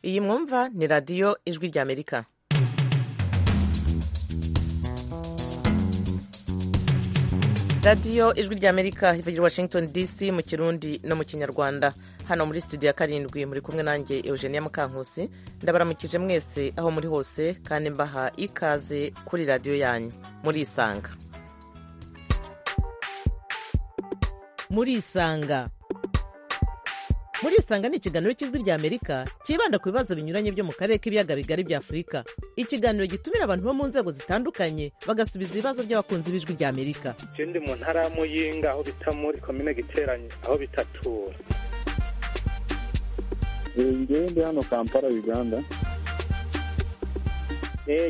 iyi mwumva ni radiyo ijwi ry'amerika radiyo ijwi ry'amerika ivugira washington dc mu kirundi no mu kinyarwanda hano muri studio ya karindwi muri kumwe nanjye eugenia mukankusi ndabaramukije mwese aho muri hose kandi mbaha ikaze kuri radiyo yanyu murisanga murisanga murisanga ni ikiganiro cy'ijwi ry'amerika cyibanda ku bibazo binyuranye byo mu karere k'ibiyaga bigari bya afurika ikiganiro gitumira abantu bo mu nzego zitandukanye bagasubiza ibibazo by'abakunzi b'ijwi ry'amerika je ndi mu ntara ya muyinga aho bita muri komine giteranye aho bitatura ngewe ndi hano kampala uganda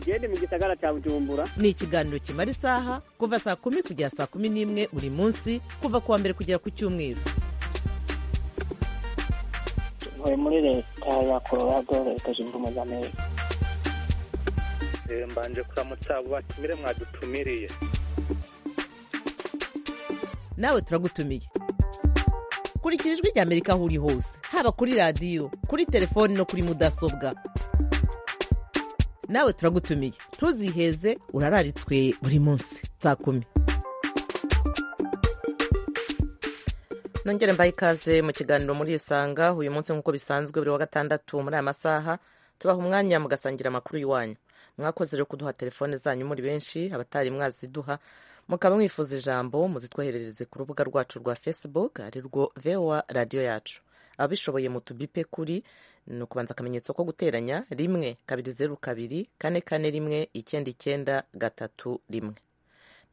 gende mu gisagara cya bujumbura ni ikiganiro kimara isaha kuva saa kumi kugera saa kumi n'imwe buri munsi kuva ku wa mbere kugera ku cyumweru ntuye muri leta ya colorado leta zunze ubumwe za amerika Eh, mbanje kuramutsa abo batumire mwadutumiriye nawe turagutumiye kurikira ijwi ry'amerika aho uri hose haba kuri radiyo kuri telefoni no kuri mudasobwa nawe turagutumiye ntuziheze urararitswe buri munsi saa kumi nongere mbaye ikaze mu kiganiro muri isanga uyu munsi nk'uko bisanzwe buri wa gatandatu muri aya masaha tubaha umwanya mugasangira amakuru y'iwanyu mwakoze rero kuduha telefone zanyu muri benshi abatari mwaziduha mukaba mwifuza ijambo muzitwoherereze ku rubuga rwacu rwa facebook ari rwo voa radiyo yacu ababishoboye mutubipe kuri ni ukubanza akamenyetso ko guteranya rimwe kabiri zeru kabiri kane kane rimwe icyenda icyenda gatatu rimwe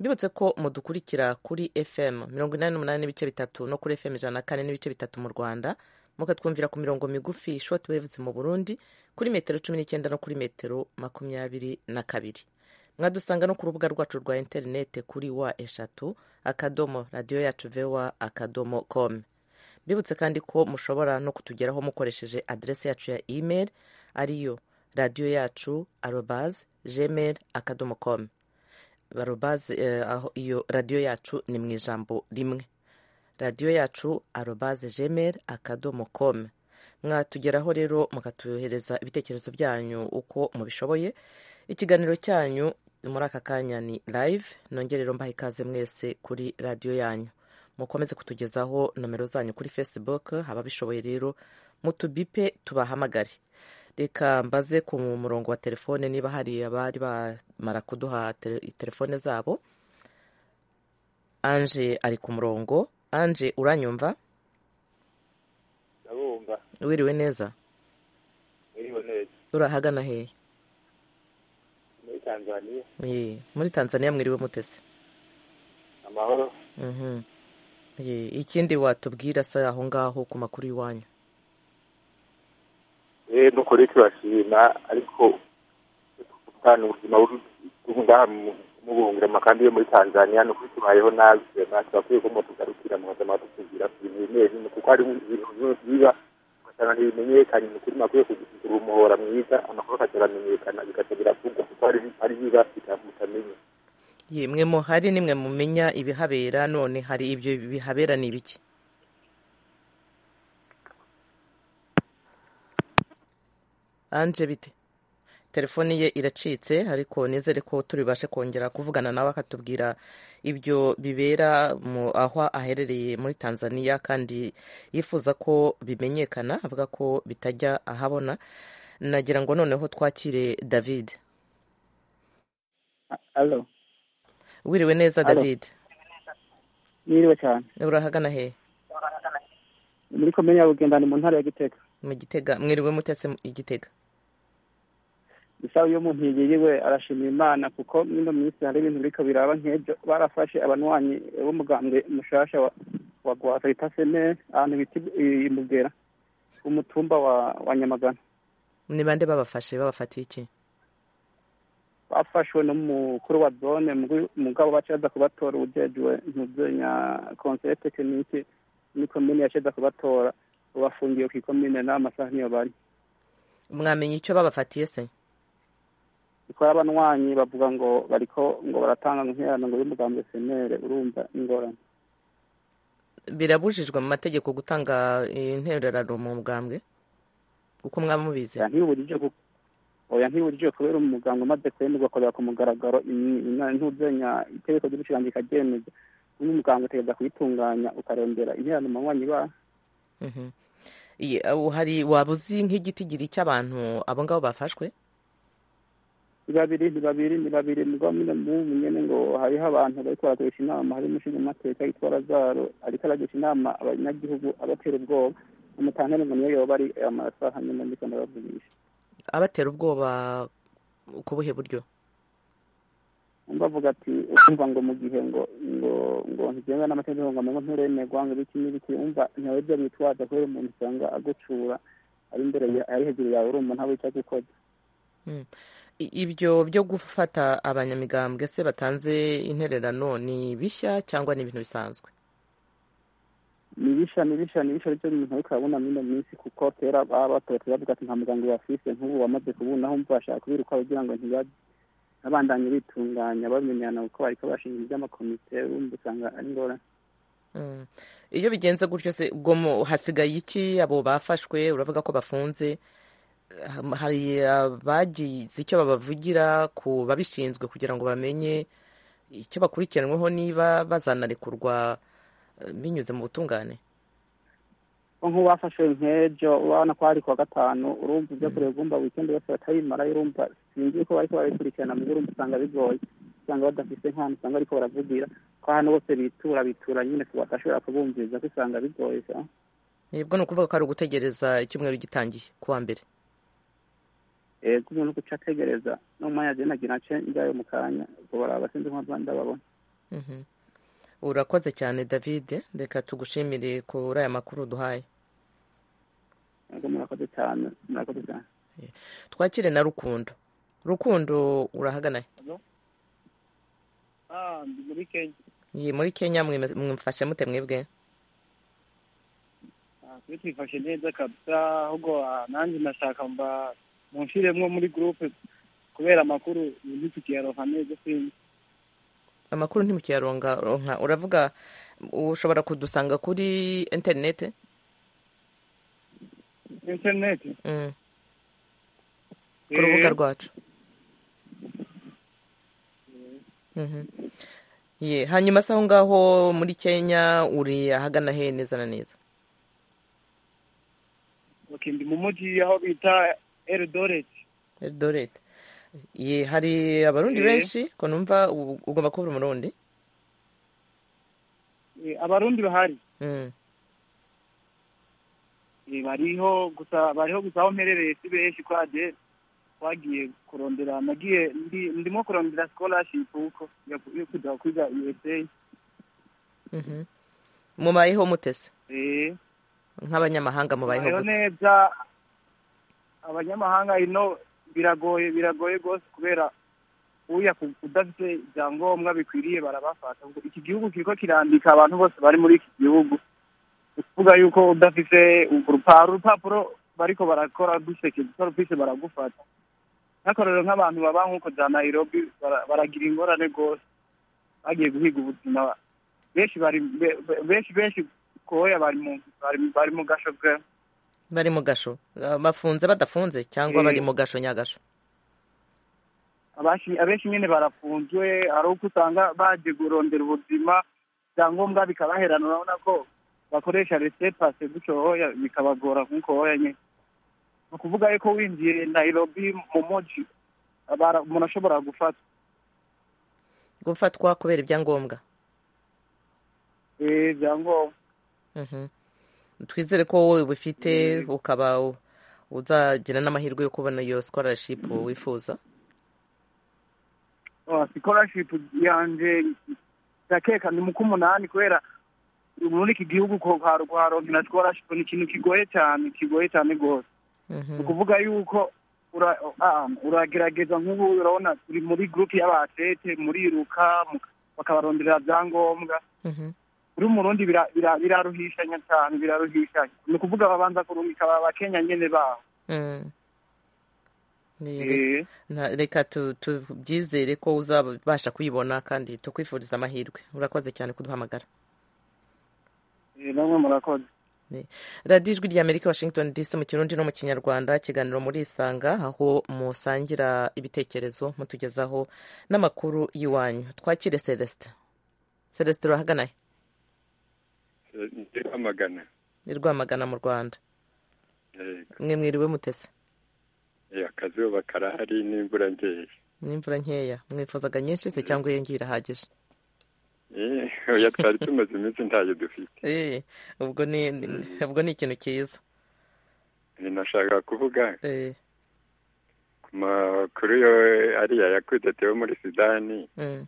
mbibutse ko mudukurikira kuri fm mirongo inani n'umunani n'ibice bitatu no kuri fm ijana na kane n'ibice bitatu mu rwanda mukatwumvira ku mirongo migufi short waves mu burundi kuri metero cumi n'icyenda no kuri metero makumyabiri na kabiri mwadusanga no ku rubuga rwacu rwa interinete kuri wa eshatu akadomo radiyo yacu voa akadomo com mbibutse kandi ko mushobora no kutugeraho mukoresheje adrese yacu ya email ariyo radiyo yacu arobaz gmail akadomo com arobaze aho iyo radiyo yacu ni mu ijambo rimwe radiyo yacu arobaze jemeri akadomo komu mwatugeraho rero mukatuyohereza ibitekerezo byanyu uko mubishoboye ikiganiro cyanyu muri aka kanya ni live nongerero mbaha ikaze mwese kuri radiyo yanyu mukomeze kutugezaho nomero zanyu kuri facebook ababishoboye rero mutubipe tubahamagare reka mbaze ku murongo wa telefone niba hari abari bamara kuduha tele- telefone zabo anje ari ku murongo anje uranyumva ndabumva wiriwe neza iriho neza urahagana hehe muri tanzaniya Ye, muri tanzania mwiriwe mutese amahoro Mhm. Ye, ikindi watubwira se aho ngaho ku makuru y'iwanyu eh nukuri turashima ariko kutana ubuzima buri ngaha mu- mu buhungiro kandi yo muri tanzaniya ni ukuri tubayeho nabi sema turakwiye ko mutugarukira mukaza mwadusugira ku bintu bimwe bimwe kuko hari ibintu bimwe biba ugasanga ntibimenyekanye ni ukuri mwakwiye kugira umuhora mwiza amakuru akaza aramenyekana bigaca biravugwa kuko hari hari biba bitamutamenye Ye, mwe muhari nimwe mumenya ibihabera none hari ibyo bihabera ni ibiki anje bite telefoni ye iracitse ariko nizere ko turibashe kongera kuvugana nawe akatubwira ibyo bibera mu aho aherereye muri tanzania kandi yifuza ko bimenyekana avuga ko bitajya ahabona nagira ngo noneho twakire david alo wiriwe neza Halo. david yiriwe cyane urahagana hehe Ni muri komine ya bugendani mu ntara ya gitega mu gitega mwiriwe mutetse mu- i gitega gusa uyo muntu yiriwe arashimira imana kuko muri ino minsi hari ibintu biriko biraba nk'ibyo barafashe abanywanyi b'umugambwe mushasha wa- wa gwata bita semere ahantu bita i- i mugera ku mutumba wa wa nyamagana ni bande babafashe babafatiye iki bafashwe n'umukuru wa zone mugwi- mugabo bacaza kubatora ujejwe muvya konseye tekinike ni komine yacaza kubatora bafungiye ku ikomine n'amasaha niyo bari mwamenye icyo babafatiye se ikora abanywanyi bavuga ngo bariko ngo baratanga nk'ihano ngo y'umugambwe senere urumva ingorane birabujijwe mu mategeko gutanga intererano mu bwambwe uko mwamubizi ntiburije kuko oya ntiburije kubera umuganga umaze kwemezwa akorera ku mugaragaro ntuzenya itegeko ry'ubucirange ikaryemeza uyu muganga utegereza kuyitunganya ukarondera interano manywanyi ba Mhm. Iyi, aho hari waba uzi nk'igitigiri cy'abantu abo ngabo bafashwe ni babiri ni babiri ni babiri mugabo nyine mubu nyine ngo hariho abantu bariko barakoresha inama hari umushingamateka yitwa razaro ariko aragisha inama abanyagihugu abatera ubwoba umutantane ngo niyo yoba ari amasaha nyine ndiko ndabavugisha abatera ubwoba ku buhe buryo bavuga ati urumva ngo mu gihe ngo ngo ngo ntigenga n'amategeko ngo amengo nturemerwa ngo ibiki n'ibiki umva ntawe byo bitwaza kubera umuntu usanga agucura ari imbere ya- ari hejuru yawe urumva ntawe icyo gukoza I- ibyo byo gufata abanyamigambwe se batanze intererano ni bishya cyangwa ni ibintu bisanzwe nibisha nibisha nibisha aribyo umuntu ariko arabona muri ino minsi kuko kera baba batotera bavuga ati nta muganga bafise nk'ubu wamaze kubunaho umva bashaka kubiruka kugira ngo ntibabe babandanye bitunganya bamenyana kuko bariko bashinga iby'amakomite urumva usanga ari ingorane Mm. iyo bigenze gutyo se ubwo mu- hasigaye iki abo bafashwe uravuga ko bafunze Ha- hari abagize icyo babavugira ku babishinzwe kugira ngo bamenye icyo bakurikiranweho niba bazanarekurwa eh, binyuze mu butungane ko nk'uwafashe nk'ejo urabona ko hari kuwa gatanu urumva ibyo kureba urumva wikendi bose batabimara urumva sinzi ko bariko barabikurikirana mu urumva usanga bigoye usanga badafise nk'ahantu usanga bariko baravugira ko ahantu bose bitura bitura nyine kubashobora kubumviriza ko usanga bigoye sa nibwo ni ukuvuga ko ari ugutegereza icyumweru gitangiye ku wa mbere eh kumuntu guca ategereza n'umwanya je nagira nce njyayo mu kanya ubwo baraba sinzi nk'abandi ndababona Mhm. urakoze cyane david reka tugushimire kuri aya makuru duhaye yego murakoze cyane murakoze cyane twakire na rukundo rukundo urahagana he? ah ndi muri kenya Ye, muri kenya mwime- mwifashe mute mwebwe Ah, twe twifashe neza kabisa ahubwo ah, nanjye ndashaka mba munshiremwo muri groupe kubera amakuru ntitukiyaronka neza sinzi amakuru ntimukiyaronga ronka uravuga ushobora kudusanga kuri interineti internet mm. ku rubuga rwacu Mhm. Ye, hanyuma se aho ngaho muri kenya uri ahagana he neza na neza okay ndi mu muji aho bita eldoret eldoret Ye, hari abarundi Eh. benshi ko numva u- ugomba kuba uri umurundi Eh, abarundi bahari Mm. Eh, bariho gusa bariho gusa aho mperereye si benshi kwa de twagiye kurondera nagiye ndi- ndimo kurondera scholarship uko yo yo kuja kwiga usa Mhm. mubayeho mutese eh nk'abanyamahanga mubayeho tubayeho gute neza abanyamahanga ino biragoye biragoye rwose kubera uya ku- udafite ibyangombwa bikwiriye barabafata Ubwo iki gihugu kiriko kirandika abantu bose bari muri iki gihugu ni ukuvuga yuko udafite urupapuro urupapuro bariko barakora dusekeje ko rufise baragufata nk'akarorero nk'abantu baba nk'uko za nairobi bara- baragira ingorane rwose bagiye guhiga ubuzima benshi bari be- be- benshi benshi koya bari mu bari mu- bari mu gashoge bari mu gasho Ah, bafunze badafunze cyangwa Eh. bari mu gasho nyagasho abashi- abenshi nyine barafunzwe ari uko usanga baje kurondera ubuzima ibyangombwa bikabaherana urabona ko bakoresha resepase gutyo hoya bikabagora nk'uko hoya nyine ni ukuvuga yuko winjiye nairobi mu moji bara- umuntu ashobora gufata gufatwa kubera ibyangombwa Eh, ibyangombwa Mhm. twizere ko wowe ubifite ukaba u- uzagira n'amahirwe yo kubona iyo scholarship wifuza Oh, scholarship yanje ndakeka ni mu k'umunani kubera muri iki gihugu ko kwaro- kwaronkera scholarship ni ikintu kigoye cyane kigoye cyane rwose Mhm. ni ukuvuga yuko ura- ah, uragerageza nk'ubu urabona turi muri gurupe y'abatete muriruka mu- bakabarondera byangombwa Mhm. kuri umurundi bira- bira- biraruhishanya cyane biraruhishanya ni ukuvuga babanza kurungika aba bakenya nyene baho Mm. Ni- Eh, na- reka tu- tubyizere ko uzabasha kuyibona kandi tukwifuriza amahirwe urakoze cyane kuduhamagara eh, namwe murakoze radiyo ijwi ry'amerika washington dc mu kirundi no mu kinyarwanda ikiganiro muri isanga aho musangira ibitekerezo mutugezaho n'amakuru y'iwanyu twakire celestin celestin urahagana he ndi kwamagana ni rwamagana mu rwanda yego mwe mwiriwe mutese Eh, akazuba karahari n'imvura nkeya n'imvura nkeya mwifuzaga nyinshi se cyangwa iyo ngiyo irahagije Eh, oya twari tumaze iminsi ntayo dufite Eh, ubwo ni ni- ubwo ni ikintu cyiza Eh, nashakaga kuvuga Eh, ku makuru yo ariya yakudetewe muri sudani mm,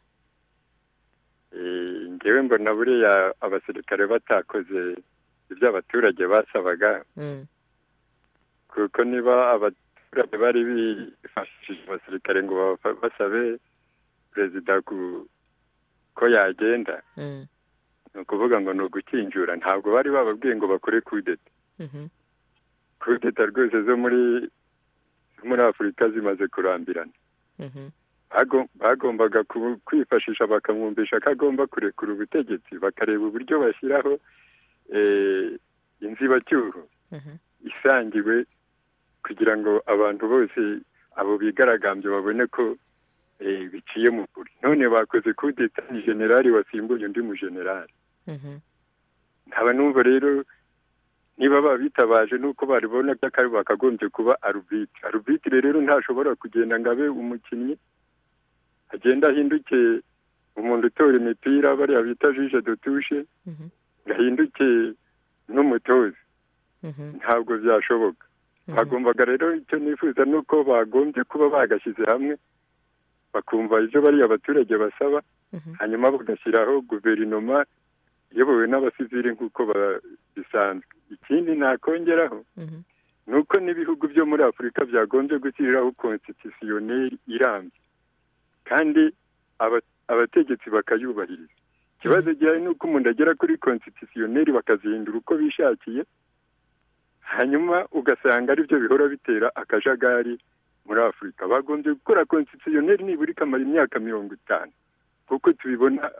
Eh, ngewe mbona buriya abasirikare batakoze ibyo abaturage basabaga mm, kuko niba abaturage bari bifashishije abasirikare ngo bafa- basabe perezida ku- ko yagenda mm, ni ukuvuga ngo ni ugukinjura ntabwo bari bababwiye ngo bakore kudeta mhm, kudeta rwose zo muri zo muri afurika zimaze kurambirana mhm, Bago- bagombaga ku- kwifashisha bakamwumvisha ko agomba kurekura ubutegetsi bakareba uburyo bashyiraho eh, inzibacyuho mhm, isangiwe kugira ngo abantu bose abo bigaragambye babone ko eh, biciye mu kuri none bakoze kudeta ni generali wasimbuye undi mu generali mhm, nkaba numva rero niba babitabaje nuko baribona by'akari bakagombye kuba arubitire arubitire rero ntashobora kugenda ngo abe umukinnyi agenda ahinduke umuntu utora imipira bariya bita jije dutushe mhm, ngo ahinduke n'umutoza mhm, ntabwo byashoboka mhm, bagombaga rero icyo nifuza ni uko bagombye kuba bagashyize hamwe bakumva ibyo bariya abaturage basaba mhm. hanyuma bagashyiraho guverinoma iyobowe n'abasivili nk'uko ba- bisanzwe ikindi nakongeraho Mhm, ni uko n'ibihugu byo muri afurika byagombye gushyiriraho konstitisiyoneri irambye kandi aba- abategetsi bakayubahiriza ikibazo gihari ni uko umuntu agera kuri konstitisiyoneri bakazihindura uko bishakiye hanyuma ugasanga aribyo bihora bitera akajagari muri afurika bagombye gukora konstitisiyoneri nibura ikamara imyaka mirongo itanu kuko tubibona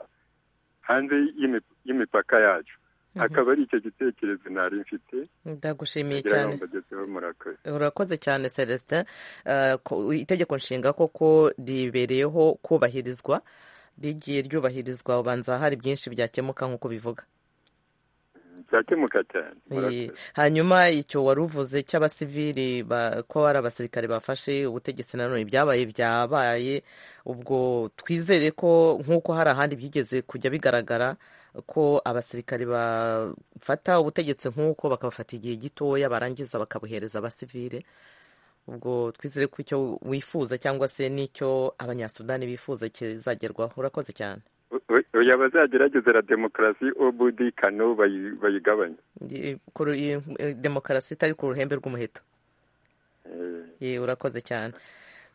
hanze y'imi- y'imipaka yacu mhm. akaba ari icyo gitekerezo nari mfite ndagushimiye kugira ngo cyane mbagezeho murakoze urakoze cyane celestin Eh, ko- itegeko nshinga koko ribereyeho kubahirizwa rigiye ryubahirizwa ubanza hari byinshi byakemuka nk'uko bivuga byakemuka cyane Eh, murakoze hanyuma icyo wari uvuze cy'abasivili ba- ko ari abasirikare bafashe ubutegetsi nanone byabaye byabaye ubwo twizere ko nk'uko hari ahandi byigeze kujya bigaragara ko abasirikare bafata ubutegetsi nk'uko bakabufata igihe gitoya barangiza bakabuhereza abasivile ubwo twizere ko icyo wifuza cyangwa se n'icyo abanyasudani bifuza kizagerwaho urakoze cyane oya bazageragezera demokarasi obudi kano bayi- bayigabanye Eh, ku ru- eh, demokarasi itari ku ruhembe rw'umuheto Eh, Ye, urakoze cyane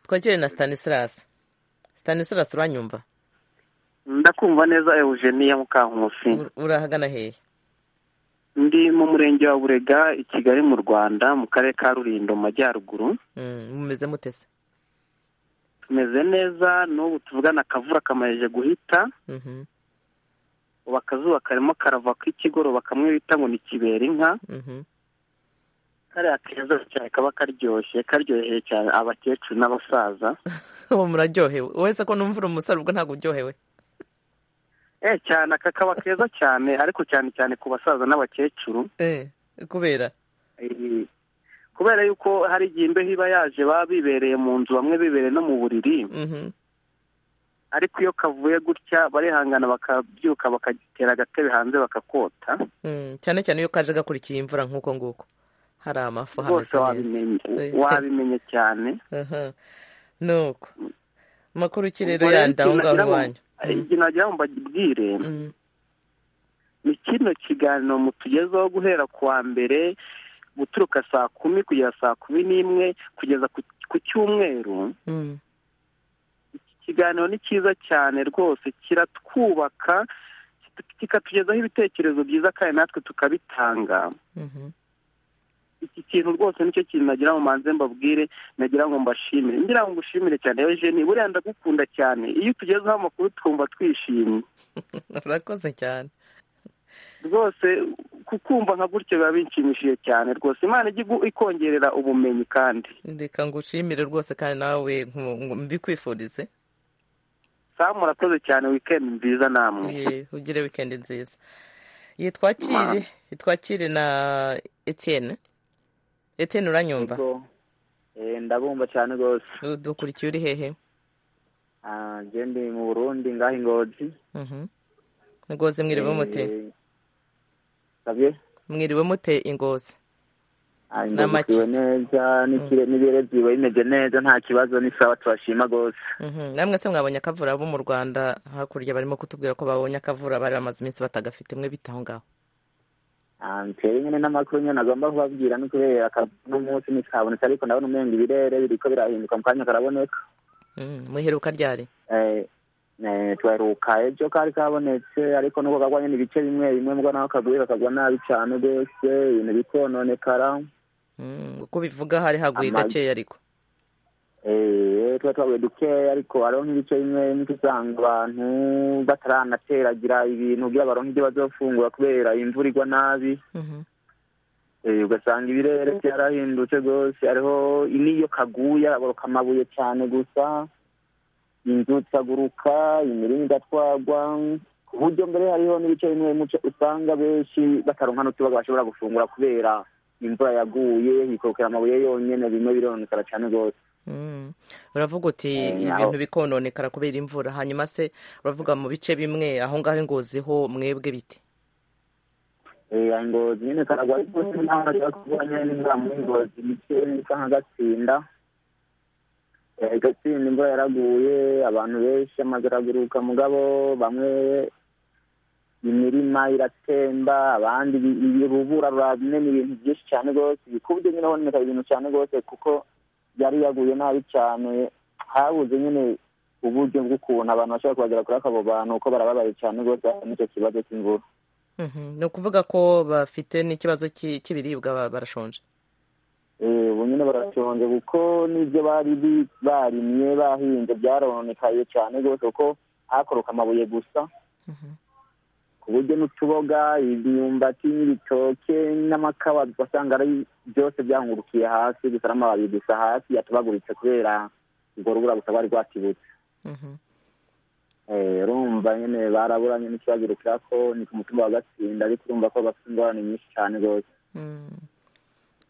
twagire na stanislas stanislas uranyumva ndakumva neza eugenia mukankusi Ur- urahagana hehe ndi mu murenge wa burega i kigali mu rwanda mu karere ka rulindo mu majyaruguru Mm, mumeze mutese tumeze neza n'ubu tuvugana akavura kamarije guhita Mhm, ubu akazuba karimo karava k'ikigoroba kamwe bita ngo ni kibera inka mhm, kariya keza cyane kaba karyoshye karyoheye cyane abakecuru n'abasaza ubu muraryohewe wese ko numva uri umusore ubwo ntabwo uryohewe eh cyane aka kaba keza cyane ariko cyane cyane ku basaza n'abakecuru Eh, kubera Eh, kubera yuko hari igihe imbeho iba yaje baba bibereye mu nzu bamwe bibereye no mu buriri Mhm, ariko iyo kavuye gutya barihangana bakabyuka bakagitera agatebe hanze bakakota mm, cyane cyane iyo kaje gakurikiye imvura nk'uko nguko hari amafu rwose hameze neza wabimenye Eh. wabimenye cyane Aha, nuko amakuru ki rero Ubwo rero yandi aho ikintu ngaho nagira ngo- iwanyu igihe nagira ngo mbabwire Mm, ni kino kiganiro mutugezaho guhera ku wa mbere guturuka saa kumi kugeza saa kumi n'imwe kugeza ku- ku cyumweru mm, ikiganiro ni cyiza cyane rwose kiratwubaka kikatugezaho ibitekerezo byiza kandi natwe tukabitanga mhm, iki kintu rwose nicyo kintu nagira ngo manze mbabwire nagira ngo mbashimire ngira ngo ngushimire cyane eugeni buriya ndagukunda cyane iyo utugezeho amakuru twumva twishimye urakoze cyane rwose kukumva nka gutyo biba binshimishije cyane rwose imana ijya igu- ikongerera ubumenyi kandi reka ngushimire rwose kandi nawe nku- nku- mbikwifurize samu murakoze cyane wikendi nziza namwe Ye, ugire wikendi nziza yitwakire yitwakire na etienne etienne uranyumva Yego. Eh, ndabumva cyane rwose Du- dukurikiye uri hehe Ah, njye ndi mu burundi ngaho ingozi Mhm. ngozi mwiriwe mute Eh, sabye mwiriwe mute ingozi Ah, Ni amaki. ingozisiwe neza n'ikire n'ibere ziwe bimeze neza nta kibazo ni sawa turashima rwose Mhm. namwe se mwabonye akavura bo mu rwanda hakurya barimo kutubwira ko babonye akavura bari bamaze iminsi batagafite mwe bitaho ngaho Ah, ntera nyine n'amakuru nyine nagomba kubabwira ni kubera akazi n'umunsi ntikabonetse ariko ndabona umenga ibirere biriko birahinduka mu kanya karaboneka Mhm. mwiheruka ryari Eh, eh, twaheruka ejo kari kabonetse ariko nubwo kagwanye n'ibice bimwe bimwe mbwa naho kaguye kakagwa nabi cyane rwose ibintu bikononekara Mhm. uko bivuga hari haguye Ama- gakeya ariko Eh, tuba twabuye dukeya ariko hariho nk'ibice bimwe bimwe usanga abantu bataranateragira ibintu kugira baronke ibyo bazofungura kubera imvura igwa nabi Mhm. Eh, ugasanga ibirere byarahindutse rwose hariho n'iyo kaguye araboroka amabuye cyane gusa inzu zikaguruka imirima igatwagwa ku buryo mbere hariho n'ibice bimwe bimwe uca- usanga benshi bataronka n'utubaga bashobora gufungura kubera imvura yaguye hikorokera amabuye yonyene bimwe bironekara cyane rwose Mhm. uravuga uti Eh, naho- ibintu bikononekara kubera imvura hanyuma se uravuga mu bice bimwe aho ngaho ingozi ho mwebwe biti Eh, ngozi nyine karagwa ariko ntabwo ashaka kuba nyine imvura muri ngozi mike isa nka gatsinda Eh, gatsinda imvura yaraguye abantu benshi amazu araguruka mugabo bamwe imirima iratemba abandi ibi- ibi- urubura rurabine ni ibintu byinshi cyane rwose kubyo nyine honeka ibintu cyane rwose kuko yari yaguye nabi cyane habuze nyine uburyo bw'ukuntu abantu bashobora kubagera kuri abo bantu kuko barababaye cyane rwose n'icyo kibazo cy'imvura Mhm. ni ukuvuga ko bafite n'ikibazo cy'i- cy'ibiribwa ba- barashonje Eh, ubu nyine barashonje kuko n'ibyo bari bi- barimye bahinze byaronekaye cyane rwose kuko hakoroka amabuye gusa Mhm. ku buryo n'utuboga imyumbati n'ibitoke n'amakawa ugasanga ari byose byahungurukiye hasi gusa n'amababi gusa hasi yatubaguritse kubera urwo rubura gusa rwari rwatibutse Mhm. Eh, urumva nyine baraburanye n'ikibagiruka ko ni ku mutumba wa gatsinda ariko urumva ko bafite ingorane nyinshi cyane rwose Mhm.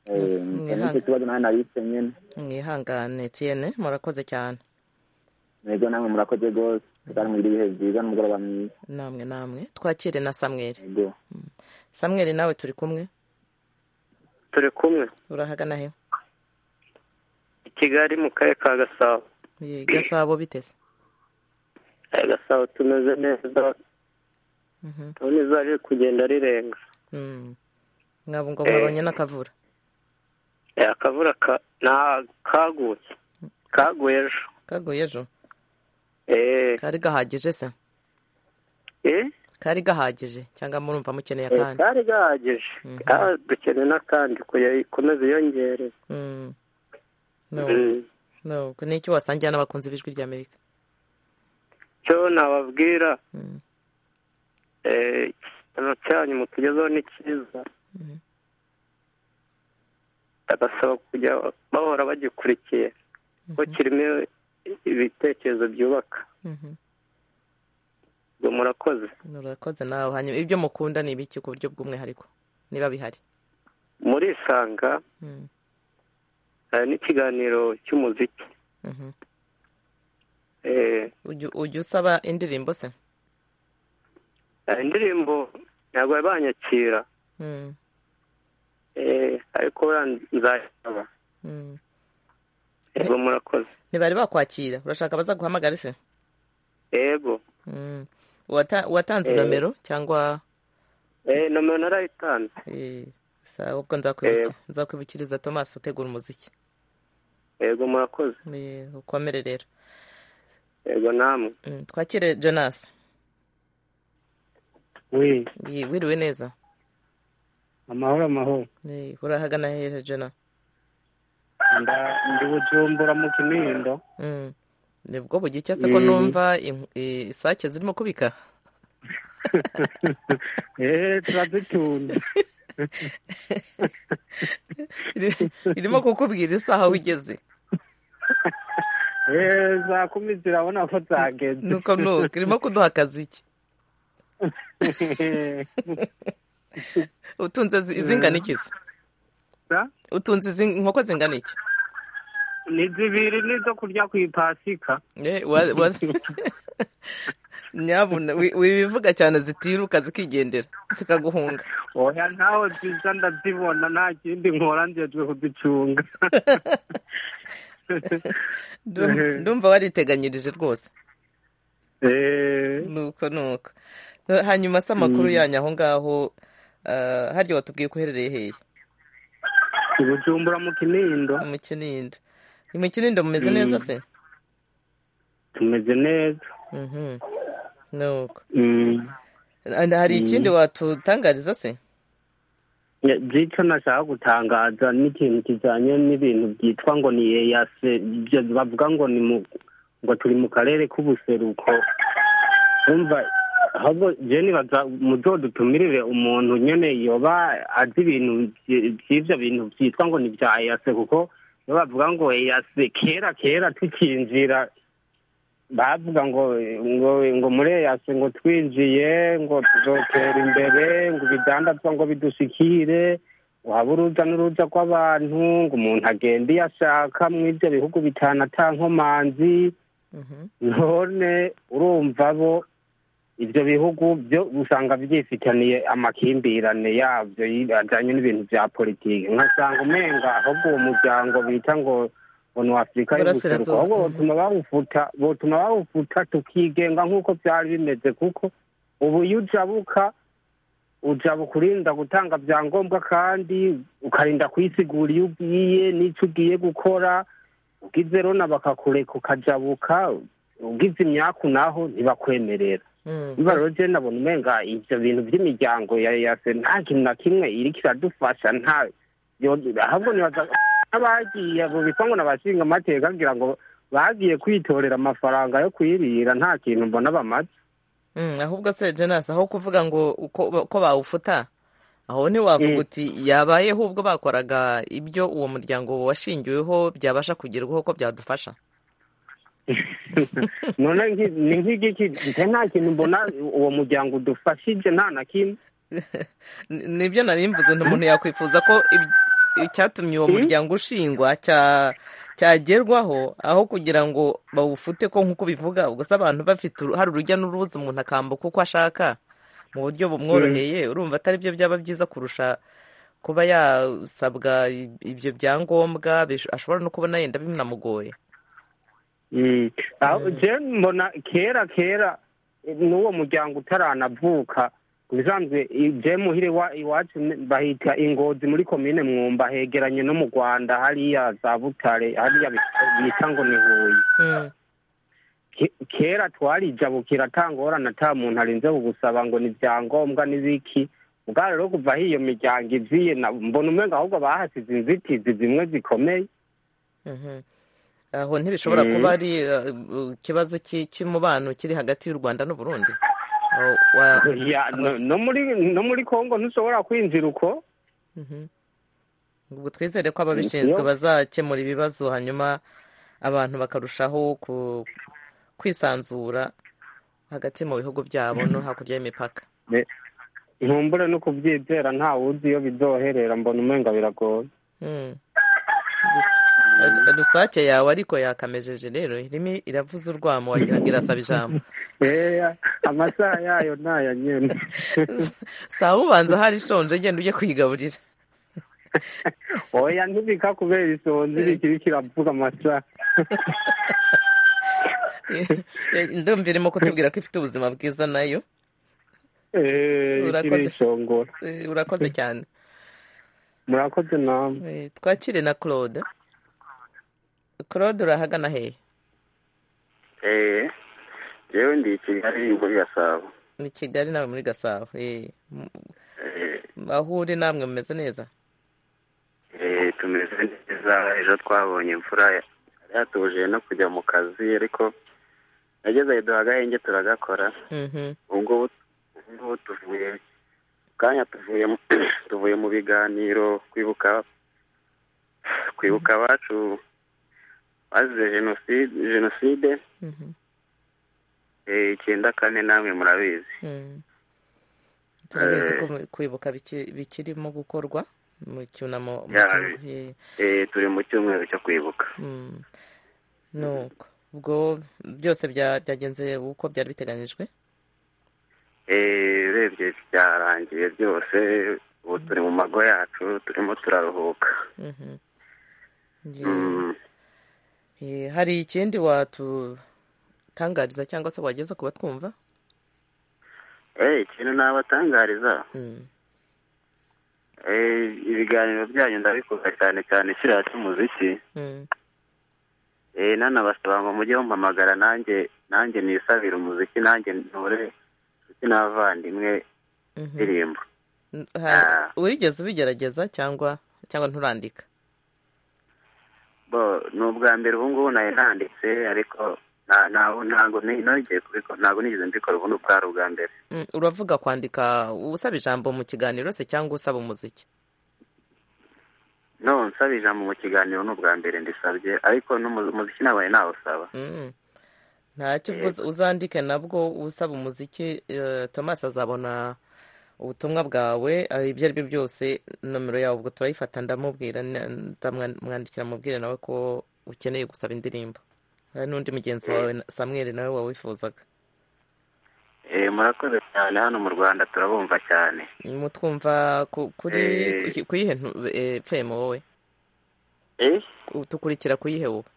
Eh, Ni- ni nicyo kibazo nawe nabise nyine mwihangane etienne murakoze cyane ntego namwe murakoze rwose kandi mugire ibihe byiza n'umugoroba mwiza namwe namwe twakire na samweli ntego samweli nawe turi kumwe turi kumwe urahagana he i kigali mu karere ka gasabo Ye, gasabo biteze aya gasabo tumeze neza Mhm. turabona izuba riri kugenda rirenga Mm. ngabo ngo Eh. mwabonye n'akavura Eh, akavura ka- nta kaguye kaguye ejo kaguye ejo Eh, kari gahagije se eh, kari gahagije cyangwa murumva mukeneye eh, akandi kari gahagije Mhm. Ah, dukeneye n'akandi kugira ikomeze yongere Mm. no Mm. no n'icyo wasangira n'abakunzi b'ijwi ry'amerika cyo nababwira Mm. eh, ikintu cyanyu mutugezeho ni cyiza Mhm. bagasaba kujya bahora bagikurikiye kuko Mhm. kirimo ibitekerezo byubaka Mhm. ngo murakoze urakoze nawe hanyuma ibyo mukunda ni ibiki ku buryo bw'umwihariko niba bihari murisanga Mm. hari n'ikiganiro cy'umuziki Mhm. Eh, Ujya- ujya usaba indirimbo se hari indirimbo ntabwo bari banyakira Mm. Eh, ariko wenda nzayisaba Mm. yego murakoze ntibari bakwakira urashaka baza guhamagara se yego Mm. Wata- watanze Eh. nomero cyangwa Eh, nomero narayitanze eh, sawa ubwo nzakwibukira nzakwibukiriza thomas utegura umuziki yego murakoze Eh, ukomere rero yego namwe Mm, twakire jonas we Ye, wiriwe neza amahoro amahoro Eh, urahagana hehe jona Nda- ndi bujumbura mu kinindo Mm. nibwo bugira icyo se ko Mm. numva inku- eh, isake zirimo kubika eee turazitunze irimo kukubwira isaha wigeze eee za kumi zirabona ko zageze nuko nuko irimo kuduha akazi iki utunze zi- zingana iki se utunze izi inkoko zingana iki ni zibiri nizo kurya ku ipasika Eh, wa- wa- nyabuna wi- wibivuga cyane zitiruka zikigendera zikaguhunga oya ntawe ziza ndazibona nta kindi nkora njejwe kuzicunga Ndum- ndumva wariteganyirije rwose nuko nuko hanyuma se amakuru Mm. yanyu aho ngaho ah, harya watubwiye ko uherereye hehe i bujumbura mu kinindo mu kinindo ni mu kinindo mumeze neza Mm. se tumeze neza Mhm. nuko Mm. And hari ikindi Mm. watutangariza se Ya, by'icyo nashaka gutangaza ni ikintu kijyanye n'ibintu byitwa ngo ni eyase ibyo bavuga ngo ni mu ngo turi mu karere k'ubuseruko umva ahubwo je nibaza muzodutumirire umuntu nyene yoba azi ibintu vy- vy'ivyo bintu vyitwa ngo ni vya eyase kuko iyo bavuga ngo eyase kera kera tukinjira bavuga ngo ngo ngo muri eyase ngo twinjiye ngo tuzotera imbere ngo ibidandazwa ngo bidushikire ngo habe uruza n'uruza rw'abantu ngo umuntu agende iyo ashaka muri ibyo bihugu bitanu ata nkomanzi none urumva bo ibyo bihugu byo usanga byifitaniye amakimbirane yabyo ajyanye n'ibintu bya politiki nkasanga umenga ahubwo uwo muryango bita ngo ngo ni afurika y'ubuseruko Burasirazuba, ahubwo mhm. botuma bawufuta botuma bawufuta tukigenga nk'uko byari bimeze kuko ubu iyo ujabuka ujaba ukurinda gutanga byangombwa kandi ukarinda kuyisigura iyo ugiye n'icyo ugiye gukora ugize rona bakakureka ukajabuka ugize imyaku naho ntibakwemerera Mm. niba rero jene abona umenga ibyo bintu by'imiryango ya yase nta kintu na kimwe iriko iradufasha nta yo- ahubwo nibaza n'abagiye bubikwa ngo n'abashinga amateka kugira ngo bagiye kwitorera amafaranga yo kwirira nta kintu mbona bamaze Mm, ahubwo se jenasi aho kuvuga ngo uko ba- ko bawufuta aho ntiwavuga uti yabayeho ubwo bakoraga ibyo uwo muryango washingiweho byabasha kugerwaho ko byadufasha none nki- ni nk'igiki nje nta kintu mbona uwo muryango udufashije nta na kimwe Ni- nibyo nari mvuze umuntu yakwifuza ko ib- icyatumye uwo Mm. muryango ushingwa cya- cyagerwaho aho kugira ngo bawufute ko nk'uko bivuga ubwo se abantu bafite uru- hari urujya n'uruza umuntu akambuka uko ashaka mu buryo bumworoheye urumva atari byo byaba byiza kurusha kuba yasabwa i- ibyo byangombwa bish- ashobora no kubona yenda binamugoye Mm. Aho- je mbona kera kera eh, n'uwo muryango utaranavuka ubisanzwe i- je muhire wa- iwacu ne- bahita ingozi muri komine mwumba hegeranye no mu rwanda hariya za butare hariya bi- bita ngo ni huye Mm. Ke- kera twarijabukira atangorana ata muntu arinze kugusaba ngo ni ibyangombwa n'ibiki ubwa rero kuva aho iyo miryango iziye na- mbona umwe ahubwo bahasize inzitizi zimwe zikomeye Mhm. aho ntibishobora kuba ari eh, eh, ikibazo cy'i- cy'umubano kiri hagati y'u rwanda n'uburundi aho wa- Ya, no, abas- no muri no muri Kongo ntushobora kwinjira uko Mhm. ubwo twizere ko ababishinzwe iyo bazakemura ibibazo hanyuma abantu bakarushaho ku- kwisanzura hagati mu bihugu byabo no hakurya y'imipaka Ne- ntumbure no kubyizera nta wuzi iyo bizoherera mbona umenga biragoye Mm. rusake yawe ariko yakamejeje rero irimo iravuza urwamo wagira ngo irasaba ijambo eya amasaha yayo ntaya nyene saa ubanza hari ishonje genda ujye kuyigaburira oya ntibika kubera isonzi bikiri kiravuga amasaha ndumva irimo kutubwira ko ifite ubuzima bwiza nayo Eh, ikiri urakoze ishongora eh, urakoze cyane murakoze namwe Eh, twakire na claude claude urahagana hehe eee yewe ndi i kigali ubwo gasabo ni kigali nawe muri gasabo eh, m- eee aho uri namwe mumeze neza eee tumeze neza ejo twabonye imvura yari yatubujije no kujya mu kazi ariko nageze aho duhaga ahenge turagakora Mhm. ubu ngubu ubu tuvuye kanya tuvuye mu- tuvuye mu biganiro kwibuka kwibuka abacu bazize jenoside jenoside Mhm. eh, icyenda kane namwe murabizi Mm. turabizi Eh. ko mu- kwibuka biki- bikirimo gukorwa mu cyunamo mu Ya, cyunamo- eh, eh, turi mu cyumweru cyo kwibuka mm. nuko ubwo byose bya- byagenze uko byari biteganyijwe Eh, urebye byarangiye byose ubu turi mu mago yacu turimo turaruhuka Mhm. Ye- Mm. eh, hari ikindi watutangariza cyangwa se wageza ku batwumva Eh, ikintu nabatangariza Mm. eh, ibiganiro byanyu ndabikunda cyane cyane kiriya cy'umuziki Mm. eh, nanabasaba ngo mujye mumpamagara nanjye nanjye nisabire umuziki nanjye ntore ndetse n'abavandimwe Mhm. indirimbo N- ha- wigeze ubigerageza cyangwa cyangwa nturandika bo ni ubwa mbere ubu ngubu nari nanditse ariko nta- nta- ntabwo ni- nongeye kubikora ntabwo nigeze mbikora ubu ni ubwari ubwa mbere Mm, uravuga kwandika usaba ijambo mu kiganiro se cyangwa usaba umuziki no nsaba ijambo mu kiganiro ni ubwa mbere ndisabye ariko n'umu- umuziki nabaye nawusaba Mm. ntacyo ubwo uz- uzandike nabwo usaba umuziki eh, thomas azabona ubutumwa bwawe eh, ibyo ari byo byose nomero yawe ubwo turayifata ndamubwira na- ndamwandikira mubwire nawe ko ukeneye gusaba indirimbo hari n'undi mugenzi wawe na- samuel nawe wawifuzaga Eh, murakoze cyane hano mu rwanda turabumva cyane mutwumva ku- kuri Eh. ku- ku yihe ntu- eh, fm wowe Eh? tukurikira ku yihe wowe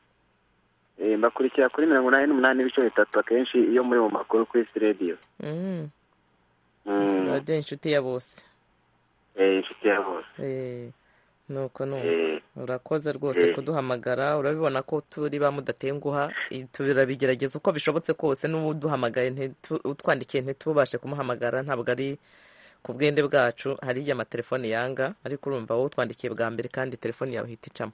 Eh, mbakurikira kuri mirongo inani n'umunani n'ibice bitatu akenshi iyo muri mu makuru kuri sirediyo Mm. Mm. radio inshuti ya bose Eh, inshuti ya bose Eh, nuko nuko Eh. urakoze rwose Eh. kuduhamagara urabibona ko turi ba mudatenguha i- turabigerageza uko bishobotse kose n'ubu uduhamagaye ntitu- utwandikiye ntitubashe kumuhamagara ntabwo ari ku bwende bwacu hari igihe amatelefone yanga ariko urumva wowe utwandikiye bwa mbere kandi telefone yawe ihita icamo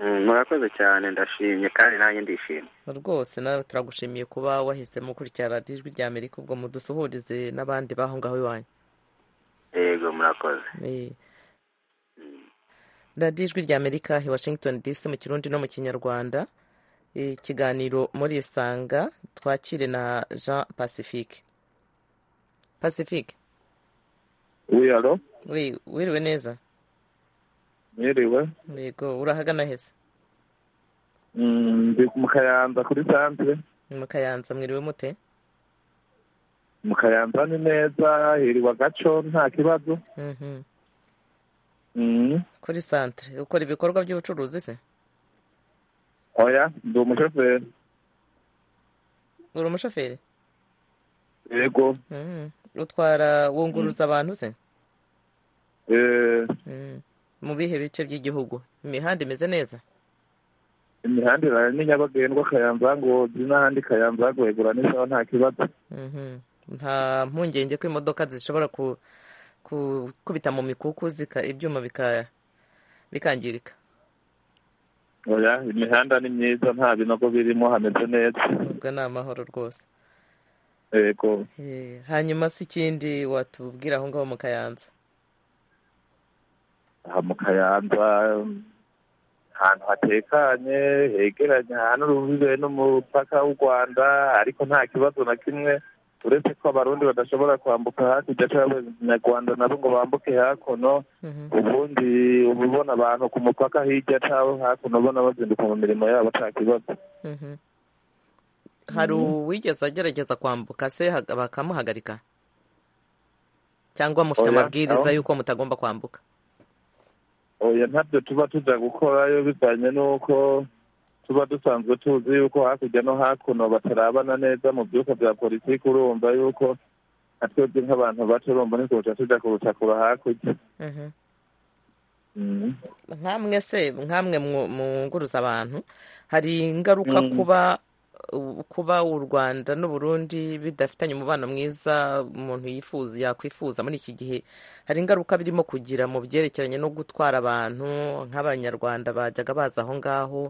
Mm, murakoze cyane ndashimye kandi nanjye ndishimye rwose nawe turagushimiye kuba wahisemo gukurikira radiyo ijwi rya amerika ubwo mudusuhurize n'abandi b'aho ngaho iwanyu yego murakoze Eh. radiyo ijwi rya amerika hi washington dc mu kirundi no mu kinyarwanda ikiganiro muri isanga twakire na jean pacifique pacifique Oui, allô wi- wiriwe neza Mwiriwe. yego urahagana heza Mm, Ndi mu Kayanza kuri santere. mu kayanza mwiriwe mute Mu Kayanza ni neza, hiriwe agaco nta kibazo. Mhm. Mm, kuri santere ukora ibikorwa by'ubucuruzi se Oya, ndi umushoferi. uri umushoferi Yego. Mhm. utwara wunguruza abantu se Eh, Mhm. mu bihe bice by'igihugu imihanda imeze neza imihanda irara ni nyabagendwa Kayanza Ngozi n'ahandi Kayanza Rwegura n'isaha nta kibazo. Mhm. nta mpungenge ko imodoka zishobora ku- gukubita mu mikuku zika- ibyuma bika- bikangirika Oya, imihanda ni myiza nta binogo birimo hameze neza. ubwo ni amahoro rwose Yego. Eh, hanyuma se ikindi watubwira aho ngaho mu kayanza aha mu kayanza ahantu hatekanye hegeranye ahantu ruhurire n'umupaka w'u rwanda ariko nta kibazo na kimwe uretse ko abarundi badashobora kwambuka hakurya cyangwa abanyarwanda nabo ngo bambuke hakuno ubundi uba ubona abantu ku mupaka hirya cyangwa hakuno ubona bazinduka mu mirimo yabo nta kibazo Mhm. hari Mhm. uwigeze agerageza kwambuka se hag- bakamuhagarika cyangwa mufite Oya, amabwiriza aho- y'uko mutagomba kwambuka oya ntabyo tuba tujya gukorayo bivanye n'uko tuba dusanzwe tuzi yuko hakurya no hakuno batarabana neza mu byuka bya politiki urumva yuko na twebwe nk'abantu bacu urumva ntituca tujya kurutakura hakurya Mhm. Mhm. nkamwe se nkamwe mu- mwunguruza abantu hari ingaruka Mm. kuba kuba u rwanda n'u burundi bidafitanye umubano mwiza umuntu yifuza yakwifuza muri iki gihe hari ingaruka birimo kugira mu byerekeranye no gutwara abantu nk'abanyarwanda bajyaga baza aho ngaho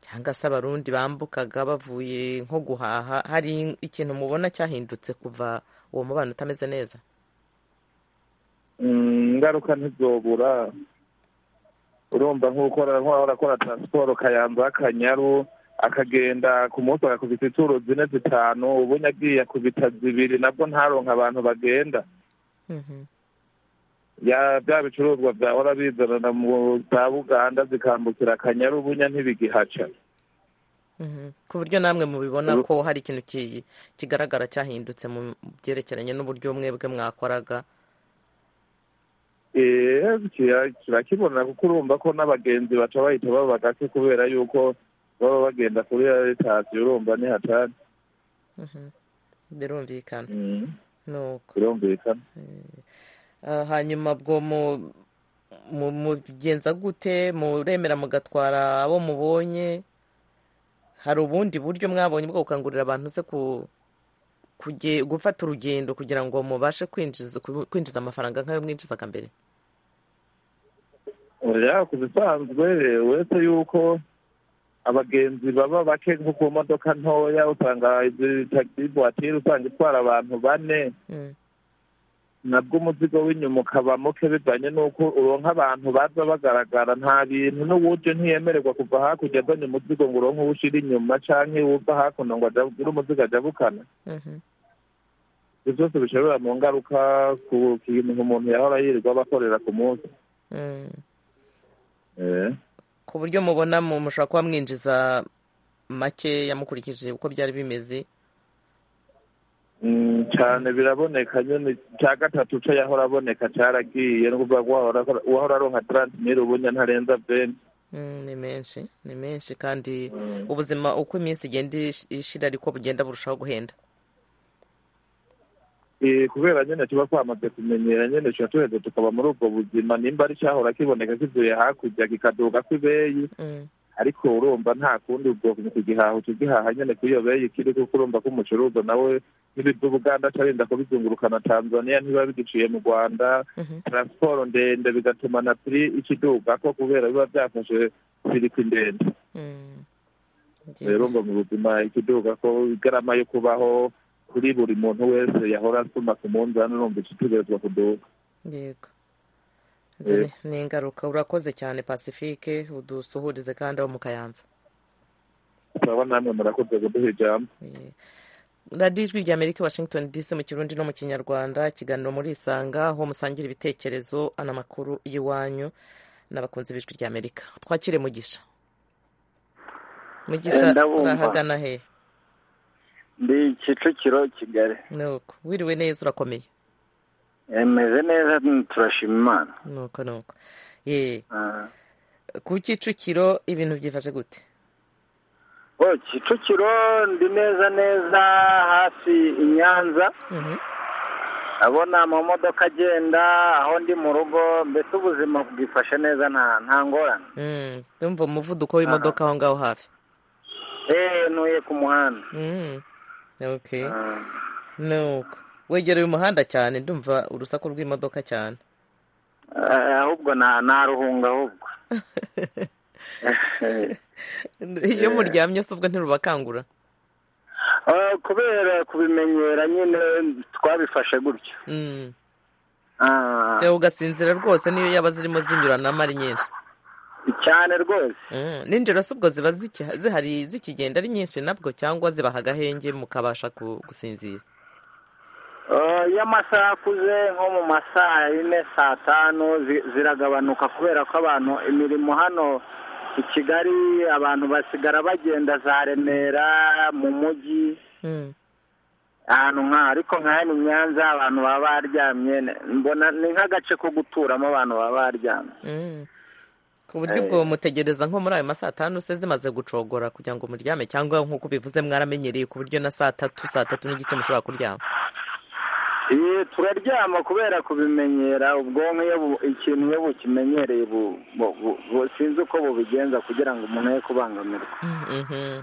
cyangwa se abarundi bambukaga bavuye nko guhaha hari ikintu mubona cyahindutse kuva uwo mubano utameze neza ingaruka ntizobura urumva nk'ukora arakora taransiporo kayamba akanyaru akagenda ku munsi agakubita ituro zine zitanu ubundi agiye akubita zibiri nabwo ntaronke abantu bagenda ya bya bicuruzwa byahora bizanana mu za buganda zikambukira akanyaru bunya ntibigihaca ku buryo namwe mubibona ko hari ikintu ki- kigaragara cyahindutse mu byerekeranye n'uburyo mwebwe mwakoraga Eh, kira- kirakibona kuko urumva ko n'abagenzi baca bahita baba gake kubera yuko baba bagenda kuri aritasiyo urumva ni hatari Mhm. birumvikana nuko birumvikana Ah, hanyuma bwo mu mu- mugenza gute muremera mugatwara abo mubonye hari ubundi buryo mwabonye bwo gukangurira abantu se ku kuge- gufata urugendo kugira ngo mubashe kwinjiza ku- kwinjiza amafaranga nk'ayo mwinjizaga mbere oya ku bisanzwe uretse yuko abagenzi baba bake nko ku modoka ntoya usanga izi tagisi vuwatire usanga itwara abantu bane nabwo umuzigo w'inyuma ukaba muke bivanye n'uko uronka abantu baza bagaragara nta bintu n'uburyo ntiyemererwa kuva hakurya azanye umuzigo ngo uronke uwo ushira inyuma canke uva hakuno ngo agire umuzigo ajabukana ibyo byose bishobora mu ngaruka ku kintu umuntu yahora yirirwa bakorera ku munsi Mm. Eh. ku buryo mubona mu- mushobora kuba mwinjiza makeya mukurikije uko byari bimeze Mm, cyane biraboneka nyine cya gatatu cyo yahora aboneka cyaragiye no kuvuga ko wahora wahora aronka taranti miri ubunya ntarenza bene Mm, ni menshi ni menshi kandi ubuzima uko iminsi igenda ish- ishira ariko bugenda burushaho guhenda Eh, kubera nyine tuba twamaze kumenyera nyine tuba tuheze tukaba muri ubwo buzima nimba ari cyahora kiboneka kivuye hakurya kikaduga ku ibeyi ariko urumva nta kundi ubwo kugihaha tugihaha nyine kuri iyo beyi kiri kuko urumva ko umucuruza nawe nk'ibiva ubuganda atarinda kubizungurukana tanzania ntibiba bigiciye mu rwanda taransiporo ndende bigatuma na piri ikiduga ko kubera biba byafashe sirikwi ndende rero ngo mu buzima ikiduga ko igarama yo kubaho kuri buri muntu wese yahora asuma ku munzani urumva ikitegerezwa kuduka yego Izi ni- ni ingaruka urakoze cyane pacifique udusuhurize kandi abo mu kayanza turabona namwe murakoze kuduha ijambo radiyo ijwi rya amerika washington dc mu kirundi no mu kinyarwanda ikiganiro muri isanga aho musangira ibitekerezo n'amakuru y'iwanyu n'abakunzi b'ijwi rya amerika twakire mugisha mugisha Eh, ndabumva. urahagana he ndi kicukiro kigali nuko wiriwe neza urakomeye meze neza turashima imana nuko nuko ye Ah. ku kicukiro ibintu byifashe gute o kicukiro ndi neza neza hafi i nyanza ndabona amamodoka agenda aho ndi mu rugo mbese ubuzima bwifashe neza nta nta ngorane Mm, ndumva umuvuduko w'imodoka aho ngaho hafi eee ntuye ku muhanda Mm, okay Ah. nuko wegereye umuhanda cyane ndumva urusaku rw'imodoka cyane Eh, ahubwo nta nta ruhunga ahubwo iyo muryamye se ubwo ntirubakangura Ah, kubera kubimenyera nyine twabifashe gutyo Mm. Ah. Tewe ugasinzira rwose niyo yaba zirimo zinyuranamo ari nyinshi cyane rwose Mm, ninjoro se ubwo ziba zikiha- zihari zikigenda ari nyinshi nabwo cyangwa zibaha agahenge mukabasha ku- gusinzira Ah, iyo amasaha akuze nko mu ma saa yine saa tanu zi- ziragabanuka kubera ko abantu imirimo hano i kigali abantu basigara bagenda za remera mu mujyi Mm. ahantu nka ariko nka hano i nyanza abantu baba baryamye mbona ni nk'agace ko guturamo abantu baba baryamye Mm. ku buryo Eh. ubwo mutegereza nko muri ayo ma saa tanu se zimaze gucogora kugira ngo muryame cyangwa nk'uko bivuze mwaramenyereye ku buryo na saa tatu saa tatu n'igice mushobora kuryama Eh, turaryama kubera kubimenyera ubwonko iyo bu- ikintu iyo bukimenyereye bu- bu- bu- bu- sinzi uko bubigenza kugira ngo umuntu ye kubangamirwa Mhm.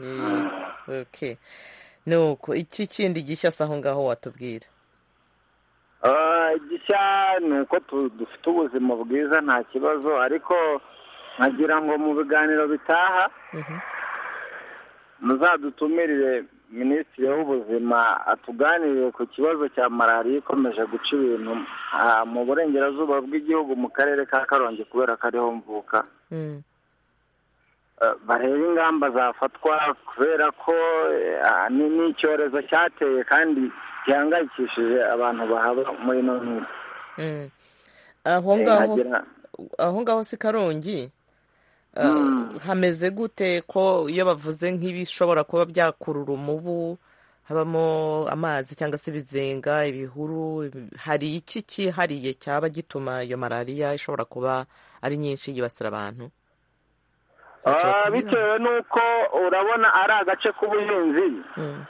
Ni- okay nuko iki kindi gishya se aho ngaho watubwira Ah, gishya ni uko tu- dufite ubuzima bwiza nta kibazo ariko nkagira ngo mu biganiro bitaha Mhm. muzadutumirire minisitiri w'ubuzima atuganiriye ku kibazo cya malariya ikomeje guca ibintu ah, mu burengerazuba bw'igihugu mu karere ka karongi kubera ko ariho mvuka Eh, barebe ingamba zafatwa kubera ko eh, ah, ni ni icyorezo cyateye kandi gihangayikishije abantu bahaba muri ino minsi Mm. aho Eh, ngaho nkagira- aho ngaho si karongi Uh, Mm. hameze gute ko iyo bavuze nk'ibishobora kuba byakurura umubu habamo amazi cyangwa se ibizenga ibihuru ibi- hari iki cyihariye cyaba gituma iyo malariya ishobora kuba ari nyinshi yibasira abantu ntacyo Ah, batubwira bitewe n'uko urabona ari agace k'ubuhinzi Mm.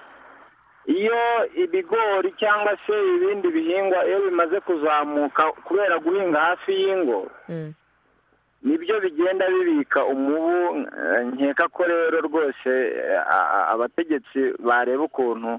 iyo ibigori cyangwa se ibindi bihingwa iyo bimaze kuzamuka kubera guhinga hafi y'ingo Mm. nibyo bigenda bibika umubu eh, nkeka ko rero rwose eh, a- a- abategetsi bareba ukuntu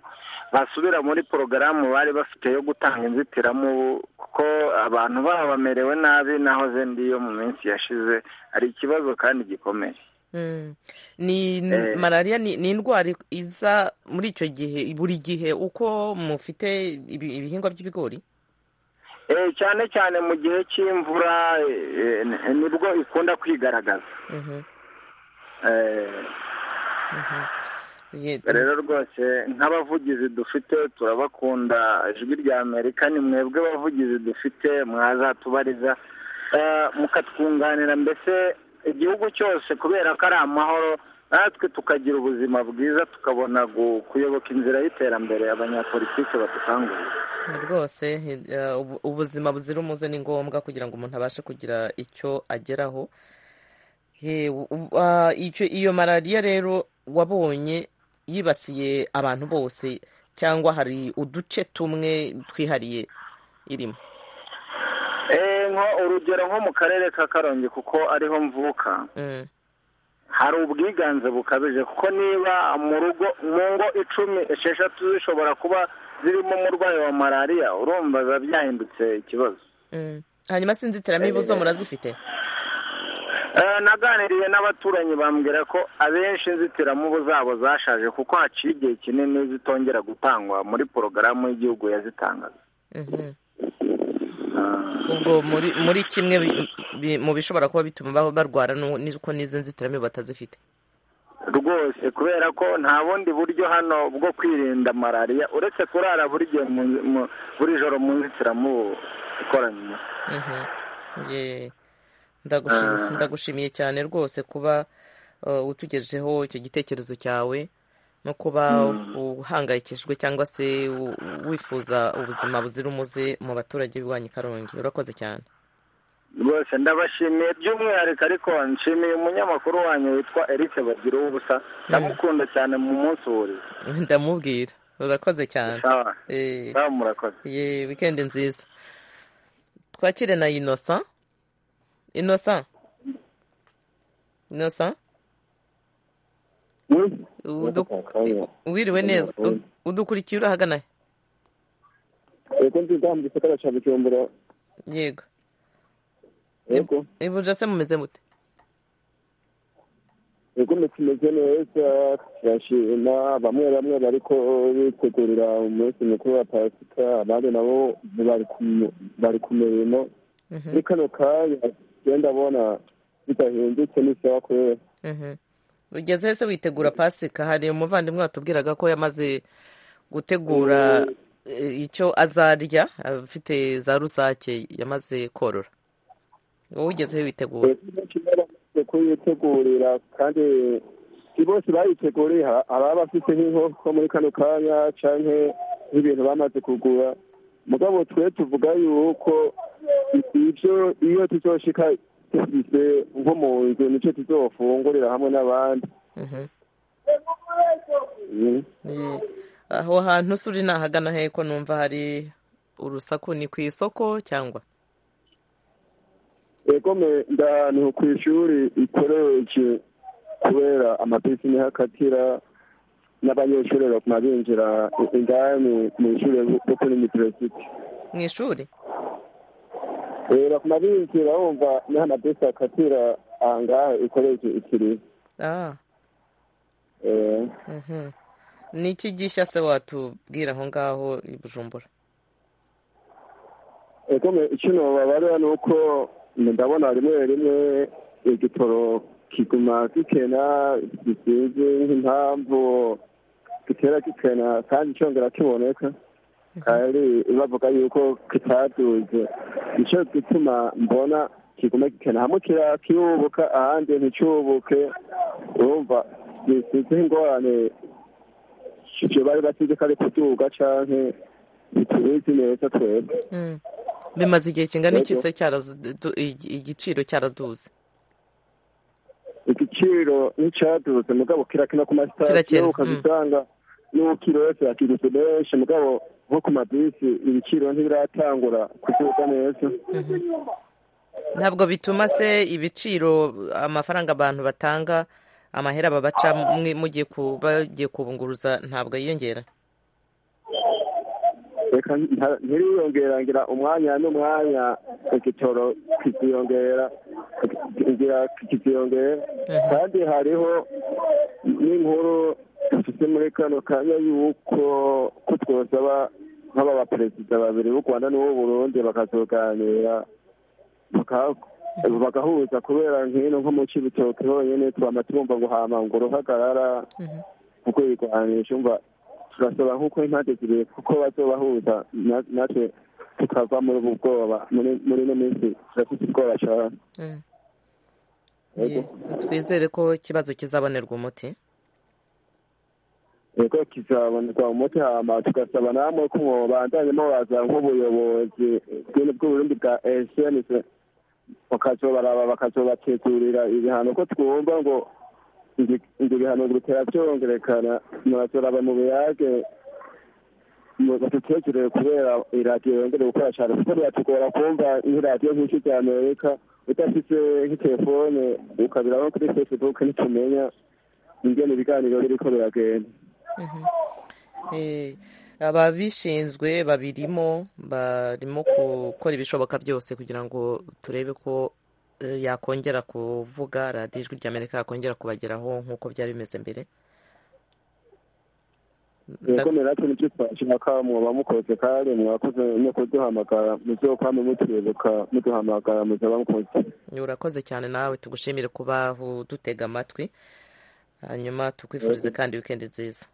basubira muri porogaramu bari bafite yo gutanga inzitiramubu kuko abantu baba bamerewe nabi nahoze ndi yo mu minsi yashize hari ikibazo kandi gikomeye Mm. ni Eh. malariya ni ni indwara iza muri icyo gihe buri gihe uko mufite ibi- ibihingwa by'ibigori Eh, cyane cyane mu gihe cy'imvura eh, eh, nibwo ikunda kwigaragaza Mhm, Eh, mhm. Ye- rero rwose nk'abavugizi dufite turabakunda ijwi rya amerika ni mwebwe bavugizi dufite mwazatubariza Eh, mukatwunganira mbese igihugu cyose kubera ko ari amahoro natwe tukagira ubuzima bwiza tukabona gu- kuyoboka inzira y'iterambere abanyapolitiki badukangurira rwose eh, ubu- ubuzima buzira umuze ni ngombwa kugira ngo umuntu abashe kugira icyo ageraho He, u- u- ah, icyo- iyo malariya rero wabonye yibasiye abantu bose cyangwa hari uduce tumwe twihariye irimo Eh, nko- urugero nko mu karere ka karongi kuko ariho mvuka Mm, hari ubwiganze bukabije kuko niba mu rugo mu ngo icumi esheshatu zishobora kuba zirimo umurwayi wa malariya urumva biba byahindutse ikibazo mm. hanyuma si inzitiramibu zo Eh. murazifite Eh, naganiriye n'abaturanyi bambwira ko abenshi inzitiramubu zabo zashaje kuko haciye igihe kinini zitongera gutangwa muri porogaramu y'igihugu yazitangaga Mhm. ubwo muri muri kimwe bi- bi- mu bishobora kuba bituma baba barwara nu- ni uko n'izo nzitiramibu batazifite rwose kubera ko nta bundi buryo hano bwo kwirinda malariya uretse kurara buri gihe mu- mu- buri joro mu nzitiramubu ikoranye umuti Mhm. Ye. Ndagushim- Ah. ndagushimiye cyane rwose kuba uh, utugejeho icyo gitekerezo cyawe no kuba Mm. uhangayikishijwe cyangwa se u- wifuza ubuzima buzira umuze mu baturage b'iwanyu i Karongi urakoze cyane rwose ndabashimiye by'umwihariko ariko nshimiye umunyamakuru wanyu witwa eric bagira ubusa ndamukunda cyane mu munsi wuriye ndamubwira urakoze cyane sawa Eh, sawa murakoze ye wikendi nziza twakire na inosa inosa inosa udu- wiriwe neza Ud- udukurikiye uri ahagana he? yego ndiga mu gisagara cya bujumbura yego yego ibuja se mumeze mute yego ndetse tumeze neza turashima bamwe bamwe bariko bitegurira umunsi mukuru wa pasika abandi nabo bari ku- bari ku mirimo muri kano kanya genda abona bidahindutse n'isaha kubera Mhm. ugeze he se witegura pasika hari umuvandimwe watubwiraga ko yamaze gutegura eh, icyo azarya afite za rusake yamaze korora wowe ugeze he witegura Yego, benshi bamaze kuyitegurira kandi si bose bayiteguriye ha- ababa bafite nk'inkoko muri kano kanya canke nk'ibintu bamaze kugura mugabo twe tuvuga yuko ibyo iyo tuzoshika dufise nko mu nzu nico tuzofungurira hamwe n'abandi Mhm. Mm. Ye. aho hantu se uri nahagana he ko numva hari urusaku ni ku isoko cyangwa yego me ndanu kw'ishuri ikoroje kubera amabisi niho akatira n'abanyeshuri baguma binjira i- indani mu ishuri ryo kuri university mu ishuri Eh, baguma binjira bumva niho amabisi akatira ahangaha ikoreje ikiri ah Eh, mhm. ni iki gisha se watubwira aho ngaho i bujumbura egome kino babarira ni uko ndabona rimwe rimwe igitoro kiguma gikena gisinzi nk'impamvu gitera gikena kandi cyongera kiboneka kandi bavuga yuko kitaduze nicyo gituma mbona kiguma gikena hamwe kirubuka ahandi nticubuke urumva gisize ingorane ibyo bari basize kare kuduga cyane bitubizi neza twebwe bimaze igihe kingana iki se cyarazu- igiciro cyaraduze igiciro nticyaduze mugabo kirakina ku masitasiyo Kirakina, ukazisanga n'ubukiro yose yakiruze menshi mugabo nko ku mabisi ibiciro ntibiratangura kuduga neza ntabwo bituma se ibiciro amafaranga abantu batanga amahera babaca mwe- mugiye ku- bagiye kubunguruza ntabwo yiyongera reka nta- ntiriyongera ngira umwanya n'umwanya igitoro kiziyongera ngira kiziyongera kandi hariho n'inkuru dufite muri kano kanya y'uko ko twosaba nk'aba baperezida babiri b'u rwanda n'uw'u burundi bakazoganira baka- bagahuza kubera nk'ino nko mu cibitoke honyene twama tubumva ngo hama ngo ruhagarara kuko irwanisha umva turasaba nk'uko impande zibiri kuko bazobahuza na- natwe tukava muri ubu bwoba muri muri ino minsi turafite ubwoba cyane Mm. Ye- twizere ko ikibazo kizabonerwa umuti yego kizaboneka umuti hama tugasaba namwe ko mubandanye mubaza nk'ubuyobozi bw'u- bw'uburundi bwa snc bakazobaraba bakazobategurira ibihano ko twumva ngo ibi- ibyo bihano bitera byongerekana murasora mu buyage badutegurire kubera iradiyo yongere gukora cyane kuko biratugora kumva nk'iradiyo nk'iki rya amerika udafite nk'itelefone ukabira nko kuri facebook ntitumenya ingene ibiganiro biriko biragenda Eh, ababishinzwe babirimo barimo gukora ibishoboka byose kugira ngo turebe ko eh, yakongera kuvuga radiyo ijwi ry'amerika yakongera kubageraho nk'uko byari bimeze mbere yakomeye natwe nicyo twashaka mwoba mukoze kandi mwakoze no kuduhamagara muzokwame mutwibuka muduhamagara muzaba mukoze urakoze cyane nawe tugushimire kuba udutega amatwi hanyuma tukwifurize Yego. kandi wikendi nziza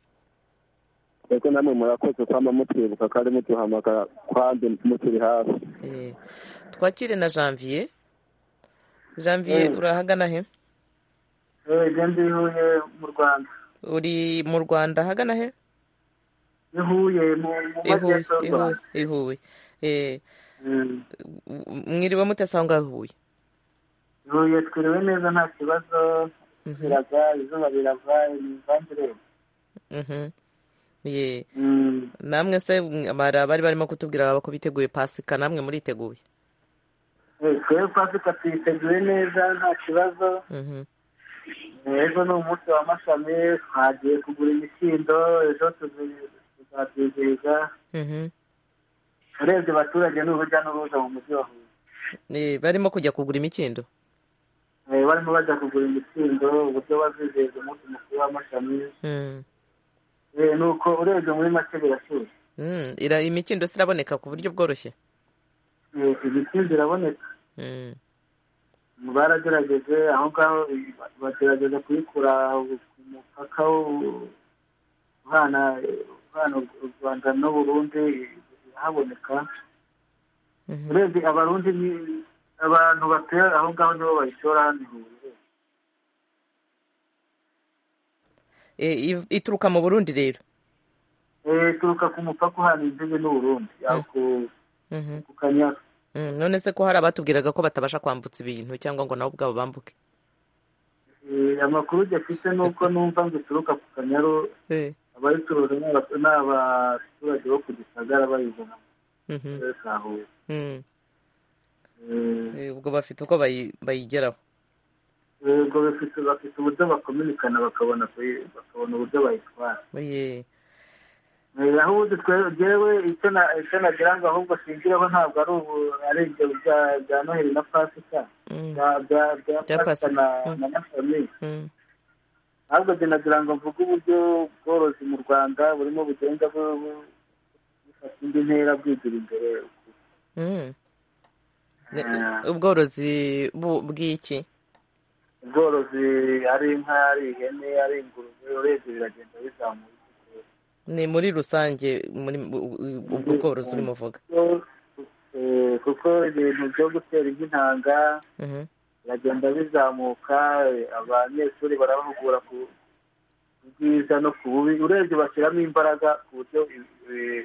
eko namwe murakoze kwama mutwibuka kandi muduhamagara kandi muturi hafi Eh, twakire na janvier janvier Eh. urahagana he ibyo ndi i Huye mu rwanda uri mu rwanda hagana he i Huye mu mu ihuye majyepfo y'u ihuye rwanda ihuye Eh, Mm. mwiriwe mutesanga ihuye i Huye twiriwe neza nta kibazo Mhm. biraga izuba rirava imivangireyo Mhm. Ye. namwe se mwe- bari bari barimo kutubwira baba ko biteguye pasika namwe muriteguye twebwe pasika tuyiteguye neza nta kibazo Mhm. ejo ni umunsi wa mashami twagiye kugura imikindo ejo tuzi- tuzabyizihiza Mhm. urebye abaturage ni urujya n'uruza mu mujyi wa Huye Eh, barimo kujya kugura imikindo Eh, barimo bajya kugura imikindo uburyo bazizihiza umunsi mukuru w'amashami Mm. Eh, ni uko urebye muri make birashyushye Mm, ira- imikindo se iraboneka ku buryo bworoshye Eh, imikindo iraboneka Mm. baragerageje aho ngaho eh, bagerageza kuyikura ku mupaka wo- uhana eh, uhana u rwanda n'u burundi eh, irahaboneka urebye abarundi ni abantu batera aho ngaho nibo bayishora hano i Huye. Eh, iv- ituruka mu burundi rero Eh, ituruka ku mupaka uhana imbibi n'u burundi aho ku- Mhm. ku kanyaru Mm, none se ko hari abatubwiraga ko batabasha kwambutsa ibintu cyangwa ngo nabo ubwabo bambuke Eh, amakuru gafite ni uko numva ngo ituruka ku kanyaru Eh. abayicuruza ni aba- ni abaturage bo ku gisagara bayizana mu Mhm. karere ka huye Mm. Eh, Eh, ubwo bafite uko bayi- bayigeraho yego bafite bafite uburyo bakominikana bakabona kuyi- bakabona uburyo bayitwara Ye. Eh, aho ubundi twe- jewe icyo na- icyo nagira ngo ahubwo shingiraho ntabwo ari ubu ari ibyo bya- bya noheli na pasika Mm. bya bya bya Bya pasika Pasika. na na mashami ahubwo njye nagira ngo mvuge uburyo ubworozi mu rwanda burimo bugenda bu- bu- bufata indi ntera bwigira imbere Mm. Ne- Ah. ubworozi bu- bw'iki ubworozi ari inka ari ihene ari ingurube urebye biragenda bizamuka ni muri rusange muri bu- ubwo bworozi urimo uvuga Kuko- eh, kuko ibintu byo gutera inka intanga Mhm. biragenda bizamuka eh, abanyeshuri barabahugura ku ku bwiza no ku bubi urebye bashyiramo imbaraga ku buryo eh,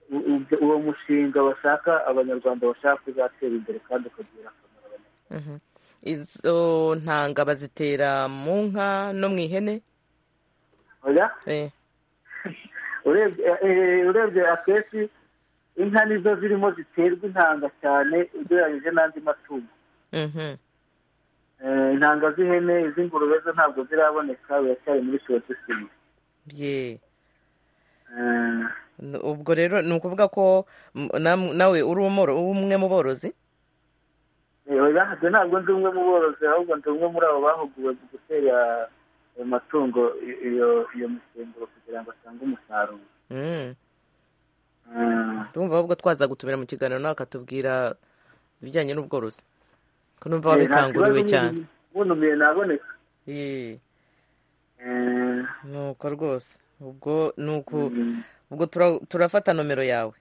u- u- uwo mushinga bashaka abanyarwanda bashaka uzatera imbere kandi ukagira akamaro Mhm. izo ntanga bazitera mu nka no mu ihene oya Eh, urebye eh, urebye akenshi inka nizo zirimo ziterwa intanga cyane ugereranyije n'andi matungo mhm. Eh, intanga z'ihene iz'ingurube zo ntabwo ziraboneka biracyari muri sorotisimu bye N- ubwo rero ni ukuvuga ko m- nam- nawe uri umworo- umwe mu borozi ntabwo ntabwo ndi umwe mu borozi ahubwo ndi umwe muri abo bahuguwe mu gutera ayo matungo i- iyo iyo misemburo kugira ngo atange umusaruro Mm. Mm. tumva ahubwo twaza gutumira mu kiganiro nawe akatubwira ibijyanye n'ubworozi ko numva Eh, nta kibazo wabikanguriwe cyane umuntu- bunumiye naboneka Eh, Eh, nuko rwose ubwo nuko mm. ubwo tura- turafata nomero yawe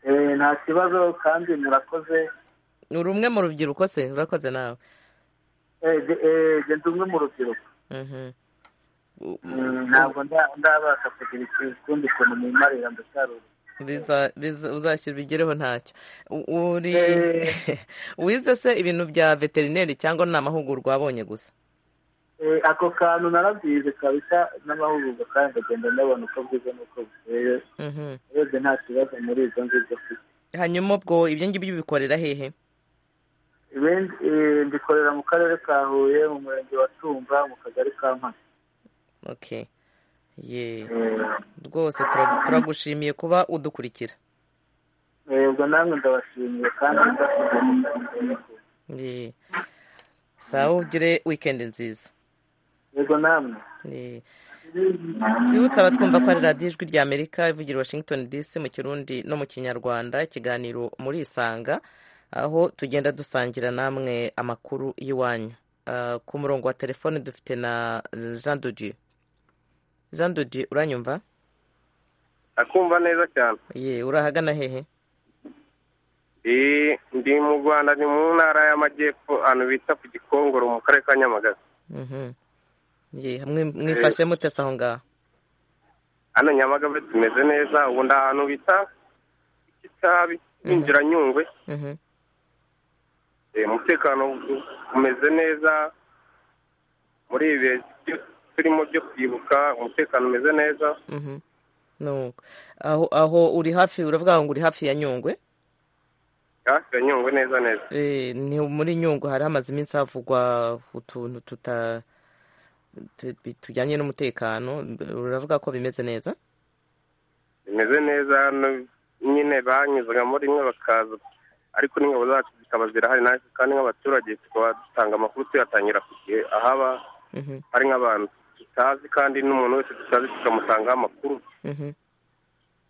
Eh, nta kibazo kandi murakoze uri umwe mu rubyiruko se urakoze nawe Eh, ge- eh, ge ndi umwe mu rubyiruko Mhm. U- Mm, u- ntabwo nda- ndabasha kugira ikindi kuntu nimarira ndacyari urugo biza- biza- uzashyira ubigereho ntacyo U- uri Eh, wize se ibintu bya veterineri cyangwa ni amahugurwa wabonye gusa Eh, ako kantu narabyize kabisa n'amahugurwa kandi ndagenda ndabona uko bwiza n'uko bukeye Mhm. urebye nta kibazo muri izo ngizo mfite hanyuma ubwo ibyo ngibyo ubikorera hehe ibindi eh, mbikorera mu karere ka huye mu murenge wa tumba mu kagari ka mpana okay ye Eh, rwose turagu- turagushimiye kuba udukurikira eh, ubwo namwe ndabashimiye kandi ndabashimiye. ye sawa ugire weekend nziza yego namwe ye twibutse abatwumva ko ari radiyo ijwi rya amerika ivugira i washington dc mu kirundi no mu kinyarwanda ikiganiro muri isanga aho tugenda dusangira namwe amakuru y'iwanyu Ah, ku murongo wa telefone dufite na jean de dieu jean de dieu uranyumva akumva neza cyane ye urahagana hehe Eh, ndi mu rwanda ni mu ntara y'amajyepfo ahantu bita ku gikongoro mu karere ka nyamagabe Mhm. ye mwi- mwifashe mute se aho ngaho hano nyamagabe tumeze neza ubu ndi ahantu bita kitabi binjira nyungwe Mhm. Eh, umutekano u- umeze neza muri ibi bihe byo- turimo byo kwibuka umutekano umeze neza Mhm. nuko aho aho uri hafi uravuga ngo uri hafi ya nyungwe hafi ya nyungwe neza neza Eh, ni muri nyungwe hari hamaze iminsi havugwa utuntu tuta tu- bi- tujyanye n'umutekano uravuga ko bimeze neza bimeze neza hano nyine banyuzaga muri rimwe bakaza ariko n'ingabo zacu zikaba zirahari natwe kandi nk'abaturage tukaba dutanga amakuru tuyatangira ku gihe ahaba Mhm, hari nk'abantu tutazi kandi n'umuntu wese tutazi tukamutangaho amakuru mhm,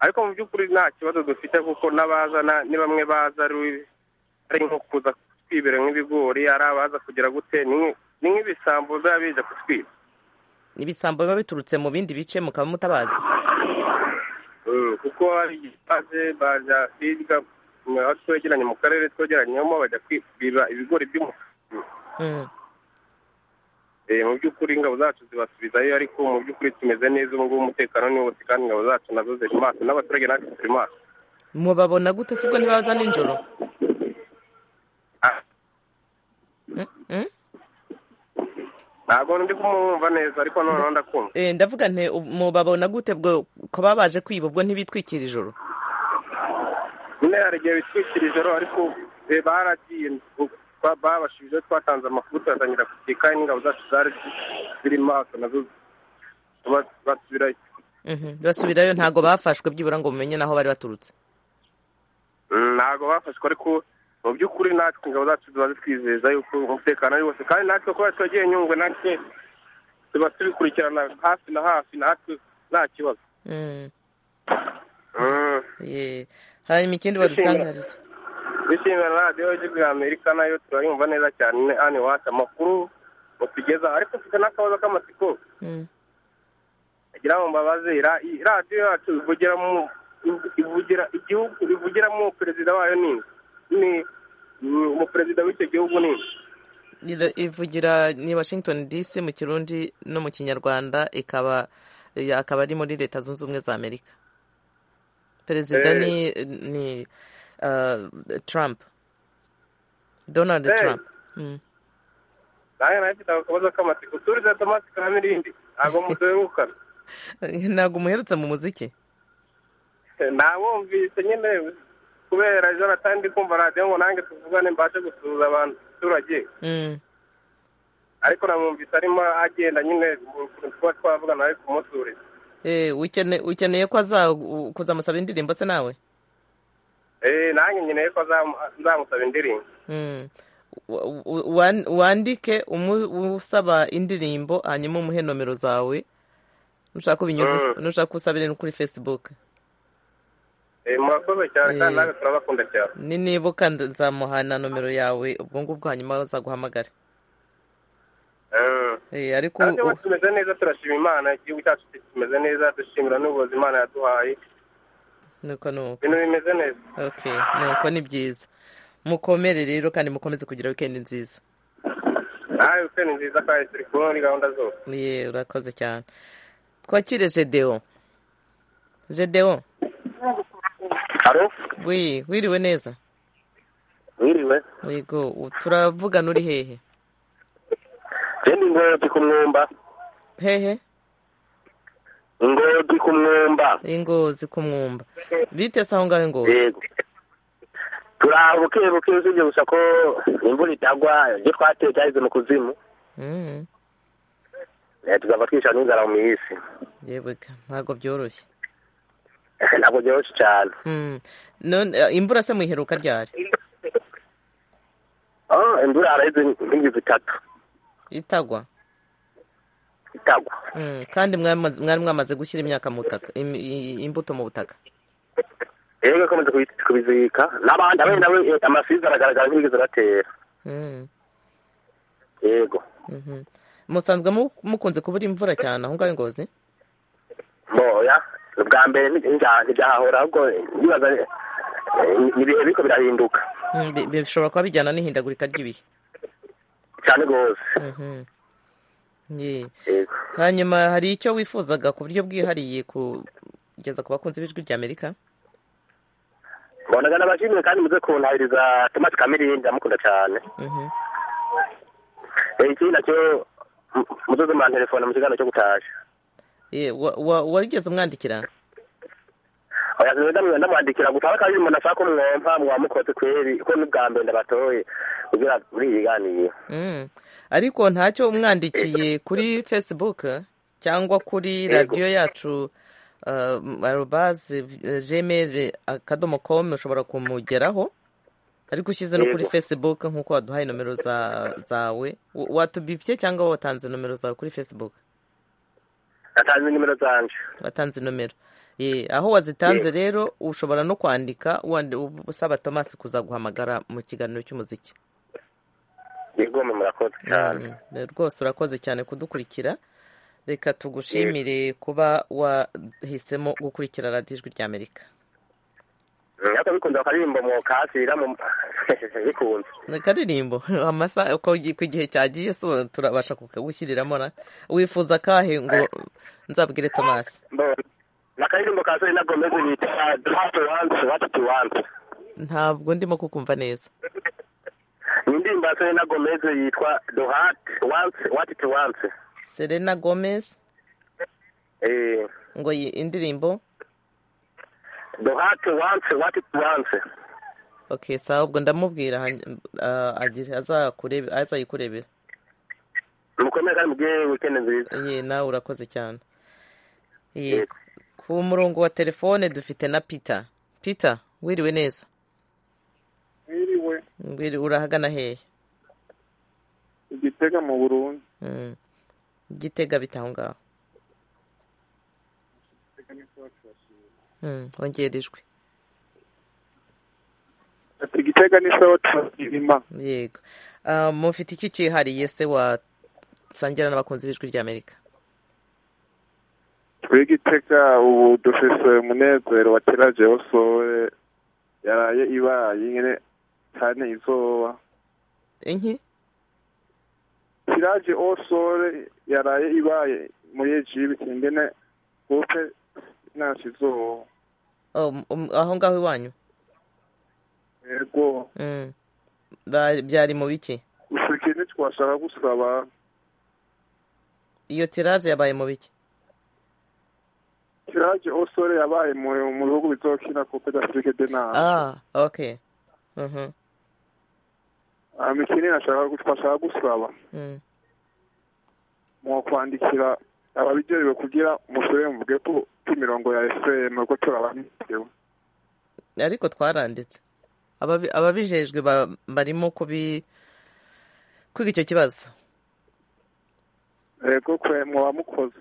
ariko mu by'ukuri nta kibazo dufite kuko n'abazana ni bamwe baza ari ari nko kuza kutwibira nk'ibigori ari abaza kugira gute ni nk'i- ni nk'ibisambo biba biza kutwiba ibisambo biba biturutse mu bindi bice mukaba mutabazi Mm, kuko hari igipaze baza biga mu- aho twegeranye mu karere twegeranyemo bajya kwiba ibigori by'umutuku Mhm, Eh, mu by'ukuri ingabo zacu zibasubizayo ariko mu by'ukuri tumeze neza ubu ngubu umutekano ni wose kandi ingabo zacu nazo ziri maso n'abaturage natwe turi maso mubabona gute sibwo ntibaza nijoro Ah, Mm, mm. ntabwo ndi kumwumva neza ariko noneho ndakumva Eh, ndavuga nti u- mubabona gute bwo ko baba baje kwiba ubwo ntibitwikira ijoro nyine hari igihe bitwikira ijoro ariko eh, baragiye ubu- ba- babashubije twatanze amakuru tuyatangira kugira kandi n'ingabo zacu zari zi- ziri maso nazo ba- basubirayo Mhm, basubirayo ntago bafashwe byibura ngo mumenye naho bari baturutse Mm, ntabwo bafashwe ariko mu by'ukuri natwe ingabo zacu ziba zitwizeza yuko umutekano ari wose kandi natwe kuba twagiye nyungwe natwe tuba tubikurikirana hafi na hafi natwe nta kibazo Ye. hanyuma ikindi badutangariza dushimira radiyo y'igihugu ya amerika nayo turayumva neza cyane hano iwacu amakuru batugeza ariko mfite n'akabazo k'amatsiko Mm. agira ngo mbabaze ra- i- radiyo yacu ivugira mu ivugira igihugu ivugiramo perezida wayo ni ni ni umuperezida w'icyo gihugu ni Ira- ivugira ni washington dc mu kirundi no mu kinyarwanda ikaba eh, akaba ari muri leta zunze ubumwe za amerika perezida Eh. ni ni uh, trump donald Eh. trump Mm. nawe nawe mfite akabazo k'amatsiko turiza tomasi kamirindi ntabwo muduherukana ntabwo umuherutse mu muziki nabumvise nyine kubera ejo natandi kumva radiyo ngo nange tuvugane mbashe gusuhuza abantu abaturage Mm. ariko namwumvise arimo agenda nyine mu kuntu tuba twavugana ari kumusuriza Eh, ukene- ukeneye ko aza u- kuzamusaba indirimbo se nawe Eh, nanjye nkeneye ko azamu- nzamusaba indirimbo Mm. Wa- wa- wan- wandike umu- usaba indirimbo hanyuma umuhe nomero zawe nushaka ubinyuze Mm. nushaka usabire no kuri facebook Eh, murakoze cyane kandi Eh. nawe turabakunda cyane ninibuka nza- nzamuha na nomero yawe ubwo ngubwo hanyuma azaguhamagare Eh. Eh, ariko Ariko ubu u- tumeze neza turashima imana igihugu cyacu kimeze neza dushimira n'ubuyobozi imana yaduhaye nuko nuko ibintu bimeze neza okay nuko ni byiza mukomere rero kandi mukomeze kugira weekend nziza nawe weekend nziza kandi turi kumwe muri gahunda zose ye urakoze cyane twakire gedeon gedeon Haro wi wiriwe neza mwiriwe yego u- turavugana uri hehe jendi ngodi ku mwumba hehe ngodi ku mwumba ingozi ku mwumba bitese aho ngaho ingozi yego turaha bukebuke usibye gusa ko imvura itagwa ibyo twateye cyageze mu kuzimu Mm, Eh, tuzava twicara n'inzara mu isi yewe ka ntabwo byoroshye ntabwo byoroshye cyane Mm, none eh, imvura se muyiheruka ryari Oh, imvura haraheze nk'ingizi itatu itagwa itagwa Mm, kandi mwamaze- mwari mwamaze gushyira imyaka mu butaka im- i- imbuto mu butaka rero ikomeza kubi- kubizirika n'abandi abandi nabo eh, amasizi aragaragara nk'ingizi aratera Mm, yego mhm. musanzwe mu- mukunze kubura imvura cyane aho ngaho ingozi mboya ni ubwa mbere ntibya- ntibyahahora ahubwo ndibaza eh, ni ibihe biriko birahinduka Mm, bi- bi- bishobora kuba bijyana n'ihindagurika ry'ibihe cyane rwose Mhm. Ye. yego hanyuma hari icyo wifuzaga ku buryo bwihariye kugeza ku bakunzi b'ijwi rya amerika mbonaga n'abashimwe kandi muze kuntahiriza tomasi kamirindi ndamukunda cyane Mhm. Eh, ikindi nacyo mu- muze zuma telefone mu kiganiro cyo gutaha Ye, wa- wa- warigeze umwandikira oya rero ndamwe ndamwandikira gusa ariko umuntu ashaka umwompa mwamukotse kweri ko n'ubwa mbere ndabatoye kugira muri iyi ganiriye Mm. ariko ntacyo umwandikiye kuri facebook cyangwa kuri radiyo yacu uh, arobaze eh, gmail akadomo com ushobora kumugeraho ariko ushyize no kuri Yego. facebook nk'uko waduhaye nomero za, zawe Wa- watubibye cyangwa watanze nomero zawe kuri facebook natanze nimero zanje watanze nomero Ye, aho wazitanze rero ushobora no kwandika wandi- usaba tomasi kuzaguhamagara mu kiganiro cy'umuziki yego mwe murakoze cyane Mm, rwose urakoze cyane kudukurikira reka tugushimire kuba wahisemo gukurikira radiyo ijwi rya amerika ariko bikunze akaririmbo mu kasira mu bikunze akaririmbo amasaha uko gi- uko igihe cyagiye so turabasha kukagushyiriramo ra wifuza akahe ngo nzabwire tomasi mbona ni akaririmbo ka sori na gomeze bita duhatu wansi watatu wansi ntabwo ndimo kukumva neza ni indirimbo ya sori na gomeze yitwa duhatu wansi watatu wansi serena gomez eh ngo iyi indirimbo duhatu wansi watatu wansi okay sawa ubwo ndamubwira hany- ah, agire- azakure- azayikurebera mukomere kandi mugire wikendi nziza ye nawe urakoze cyane ye ku murongo wa telefone dufite na peter peter wiriwe neza mwiriwe Wiri- urahagana hehe igitega mu burundi Mm. gitega bita aho ngaho Mm, hongerejwe ati gitega ni sawa tuzirima yego Ah, mufite iki cyihariye se wasangira n'abakunzi b'ijwi ry'amerika twe gitega ubu dufise umunezero wa kera jewe sowe yaraye ibaye nyene cyane izoba inki tiraje osore yaraye ibaye muri ejibi kingene gute ntasi izoba Oh, m- m- aho ngaho iwanyu yego Mm. Ba- byari mu biki gusa ikintu twashaka gusaba iyo tiraje yabaye mu biki tiraje osore yabaye mu mu bihugu bizokina coupe d'afrique de nabo ah okay Mhm, imikino nashaka twashaka gusaba mm. mwakwandikira ababijejwe kugira musubire muvuge ko ku mirongo ya fm ko turabamitewe ariko twaranditse Ababi- ababijejwe ba- barimo kubi kwiga icyo kibazo yego kwe mwaba mukoze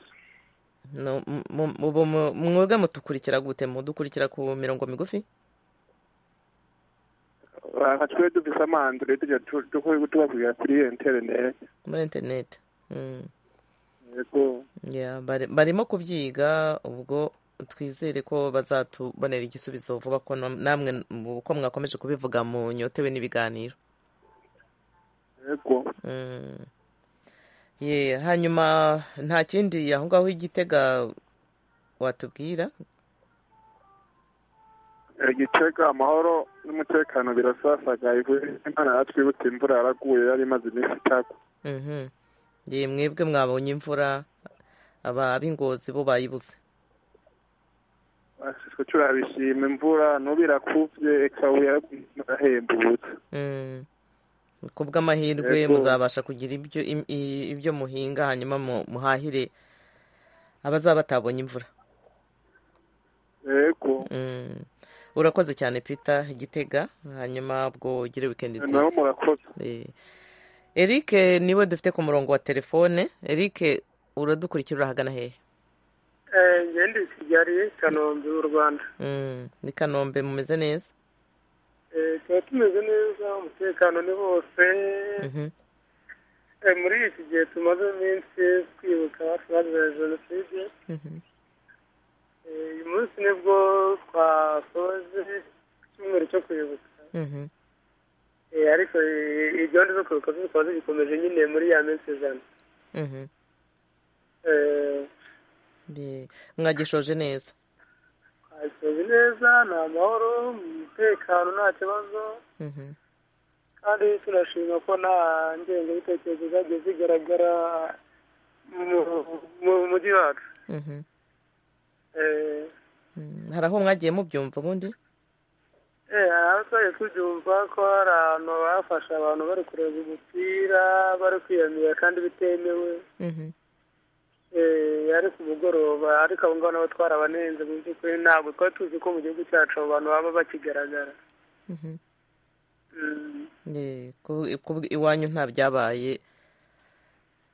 No, m- m- ubu mu- mwebwe mutukurikira gute mudukurikira ku mirongo migufi aha twe dufise amandure tujya tu- tu- tubabwira kuri interineti muri interineti Mm. yego Yeah, bari- barimo kubyiga ubwo twizere ko bazatubonera igisubizo vuba ko nam- namwe mu- uko mwakomeje kubivuga mu nyotewe n'ibiganiro yego Mm. Yeah, hanyuma nta kindi aho ngaho igitega watubwira igitega amahoro n'umutekano birasasagaye imana yatwibutse imvura yaraguye yari imaze iminsi itagwa Mhm. Yeah, mwebwe mwabonye imvura aba ab'ingozi bo bayibuze twe turabishima imvura n'ubu irakuvye ikabuye yaraguye irahembutse Mm. kubw'amahirwe Yego. muzabasha kugira ibyo im- i- ibyo muhinga hanyuma mu- muhahire abazaba batabonye imvura yego Mm. urakoze cyane peter igitega hanyuma ubwo ugire wikendi nabo nziza murakoze Eh. eric niwe dufite ku murongo wa telefone eric uradukurikira urahagana hehe ngende kigali kanombe mu rwanda Mm. ni kanombe mumeze neza Eh, tuba tumeze neza umutekano ni wose Mhm. Eh, muri iki gihe tumaze iminsi twibuka abacu bazize jenoside Mhm. Eh, uyu munsi nibwo twasoje icyumweru cyo kwibuka Mhm. Eh, ariko eh, eh, gahunda zo kwibuka zo zikaba zigikomeje nyine muri ya minsi ijana Mhm. Eh, Ye- mwagishoje neza twasoje neza ni amahoro umutekano nta kibazo Mhm. kandi tunashima ko nta ngengabitekerezo zagiye zigaragara mu- mu mujyi wacu Mhm. Eh, Mm. hari aho mwagiye mubyumva ubundi Eh, aho twari tubyumva ko hari abantu bafashe abantu bari kureba umupira bari kwiyamira kandi bitemewe Mhm. Eh, ari ku mugoroba ariko abo ngabo nabo twarabanenze mu by'ukuri ntabwo twari tuzi ko mu gihugu cyacu abo bantu baba bakigaragara Mhm. Mm. Ye, ku- ku- iwanyu nta byabaye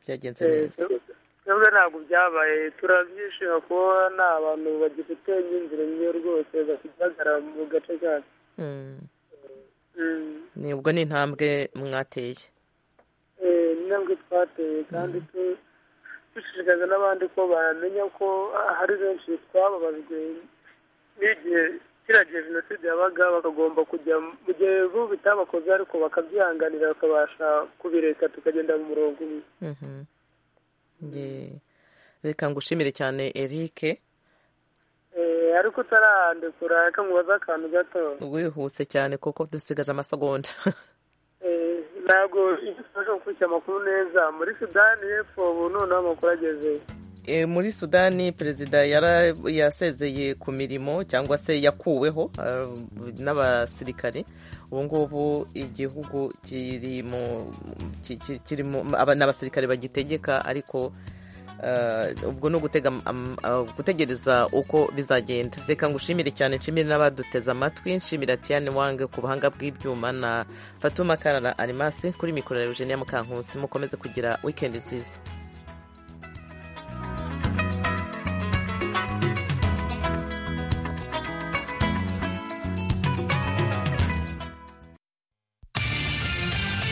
byagenze Eh, neza twe- twebwe ntabwo byabaye turabyishima kuba nta bantu bagifite imyumvire myiza rwose bakigaragara mu gace kacu Mm. Mm. ni ubwo ni intambwe mwateye Eh, ni intambwe twateye kandi tu- dushishikariza n'abandi ko bamenya ko ah, hari benshi twababajwe n'igihe kiriya gihe jenoside yabaga bakagomba kujya mu gihe bo bitabakoze ariko bakabyihanganira bakabasha kubireka tukagenda mu murongo umwe Mhm. Ye. reka ngushimire cyane eric Eh, ariko utarandekura reka nkubaze akantu gato wihuse cyane kuko dusigaje amasegonda Eh, ntabwo ibyo tubasha gukurikira amakuru neza muri sudani y'epfo ubu noneho amakuru ageze Eh, muri sudani perezida yara- yasezeye ku mirimo cyangwa se yakuweho ah, n'abasirikare ubu ngubu igihugu kiri mu ki- ki- kiri mu aba- ni abasirikare bagitegeka ariko ah, ubwo ni ugutega am- ah, gutegereza uko bizagenda reka ngushimire cyane nshimire n'abaduteze amatwi nshimira tiane wange ku buhanga bw'ibyuma na fatuma karara arimasi kuri mikoro ya eugenia mukankusi mukomeze kugira wikendi nziza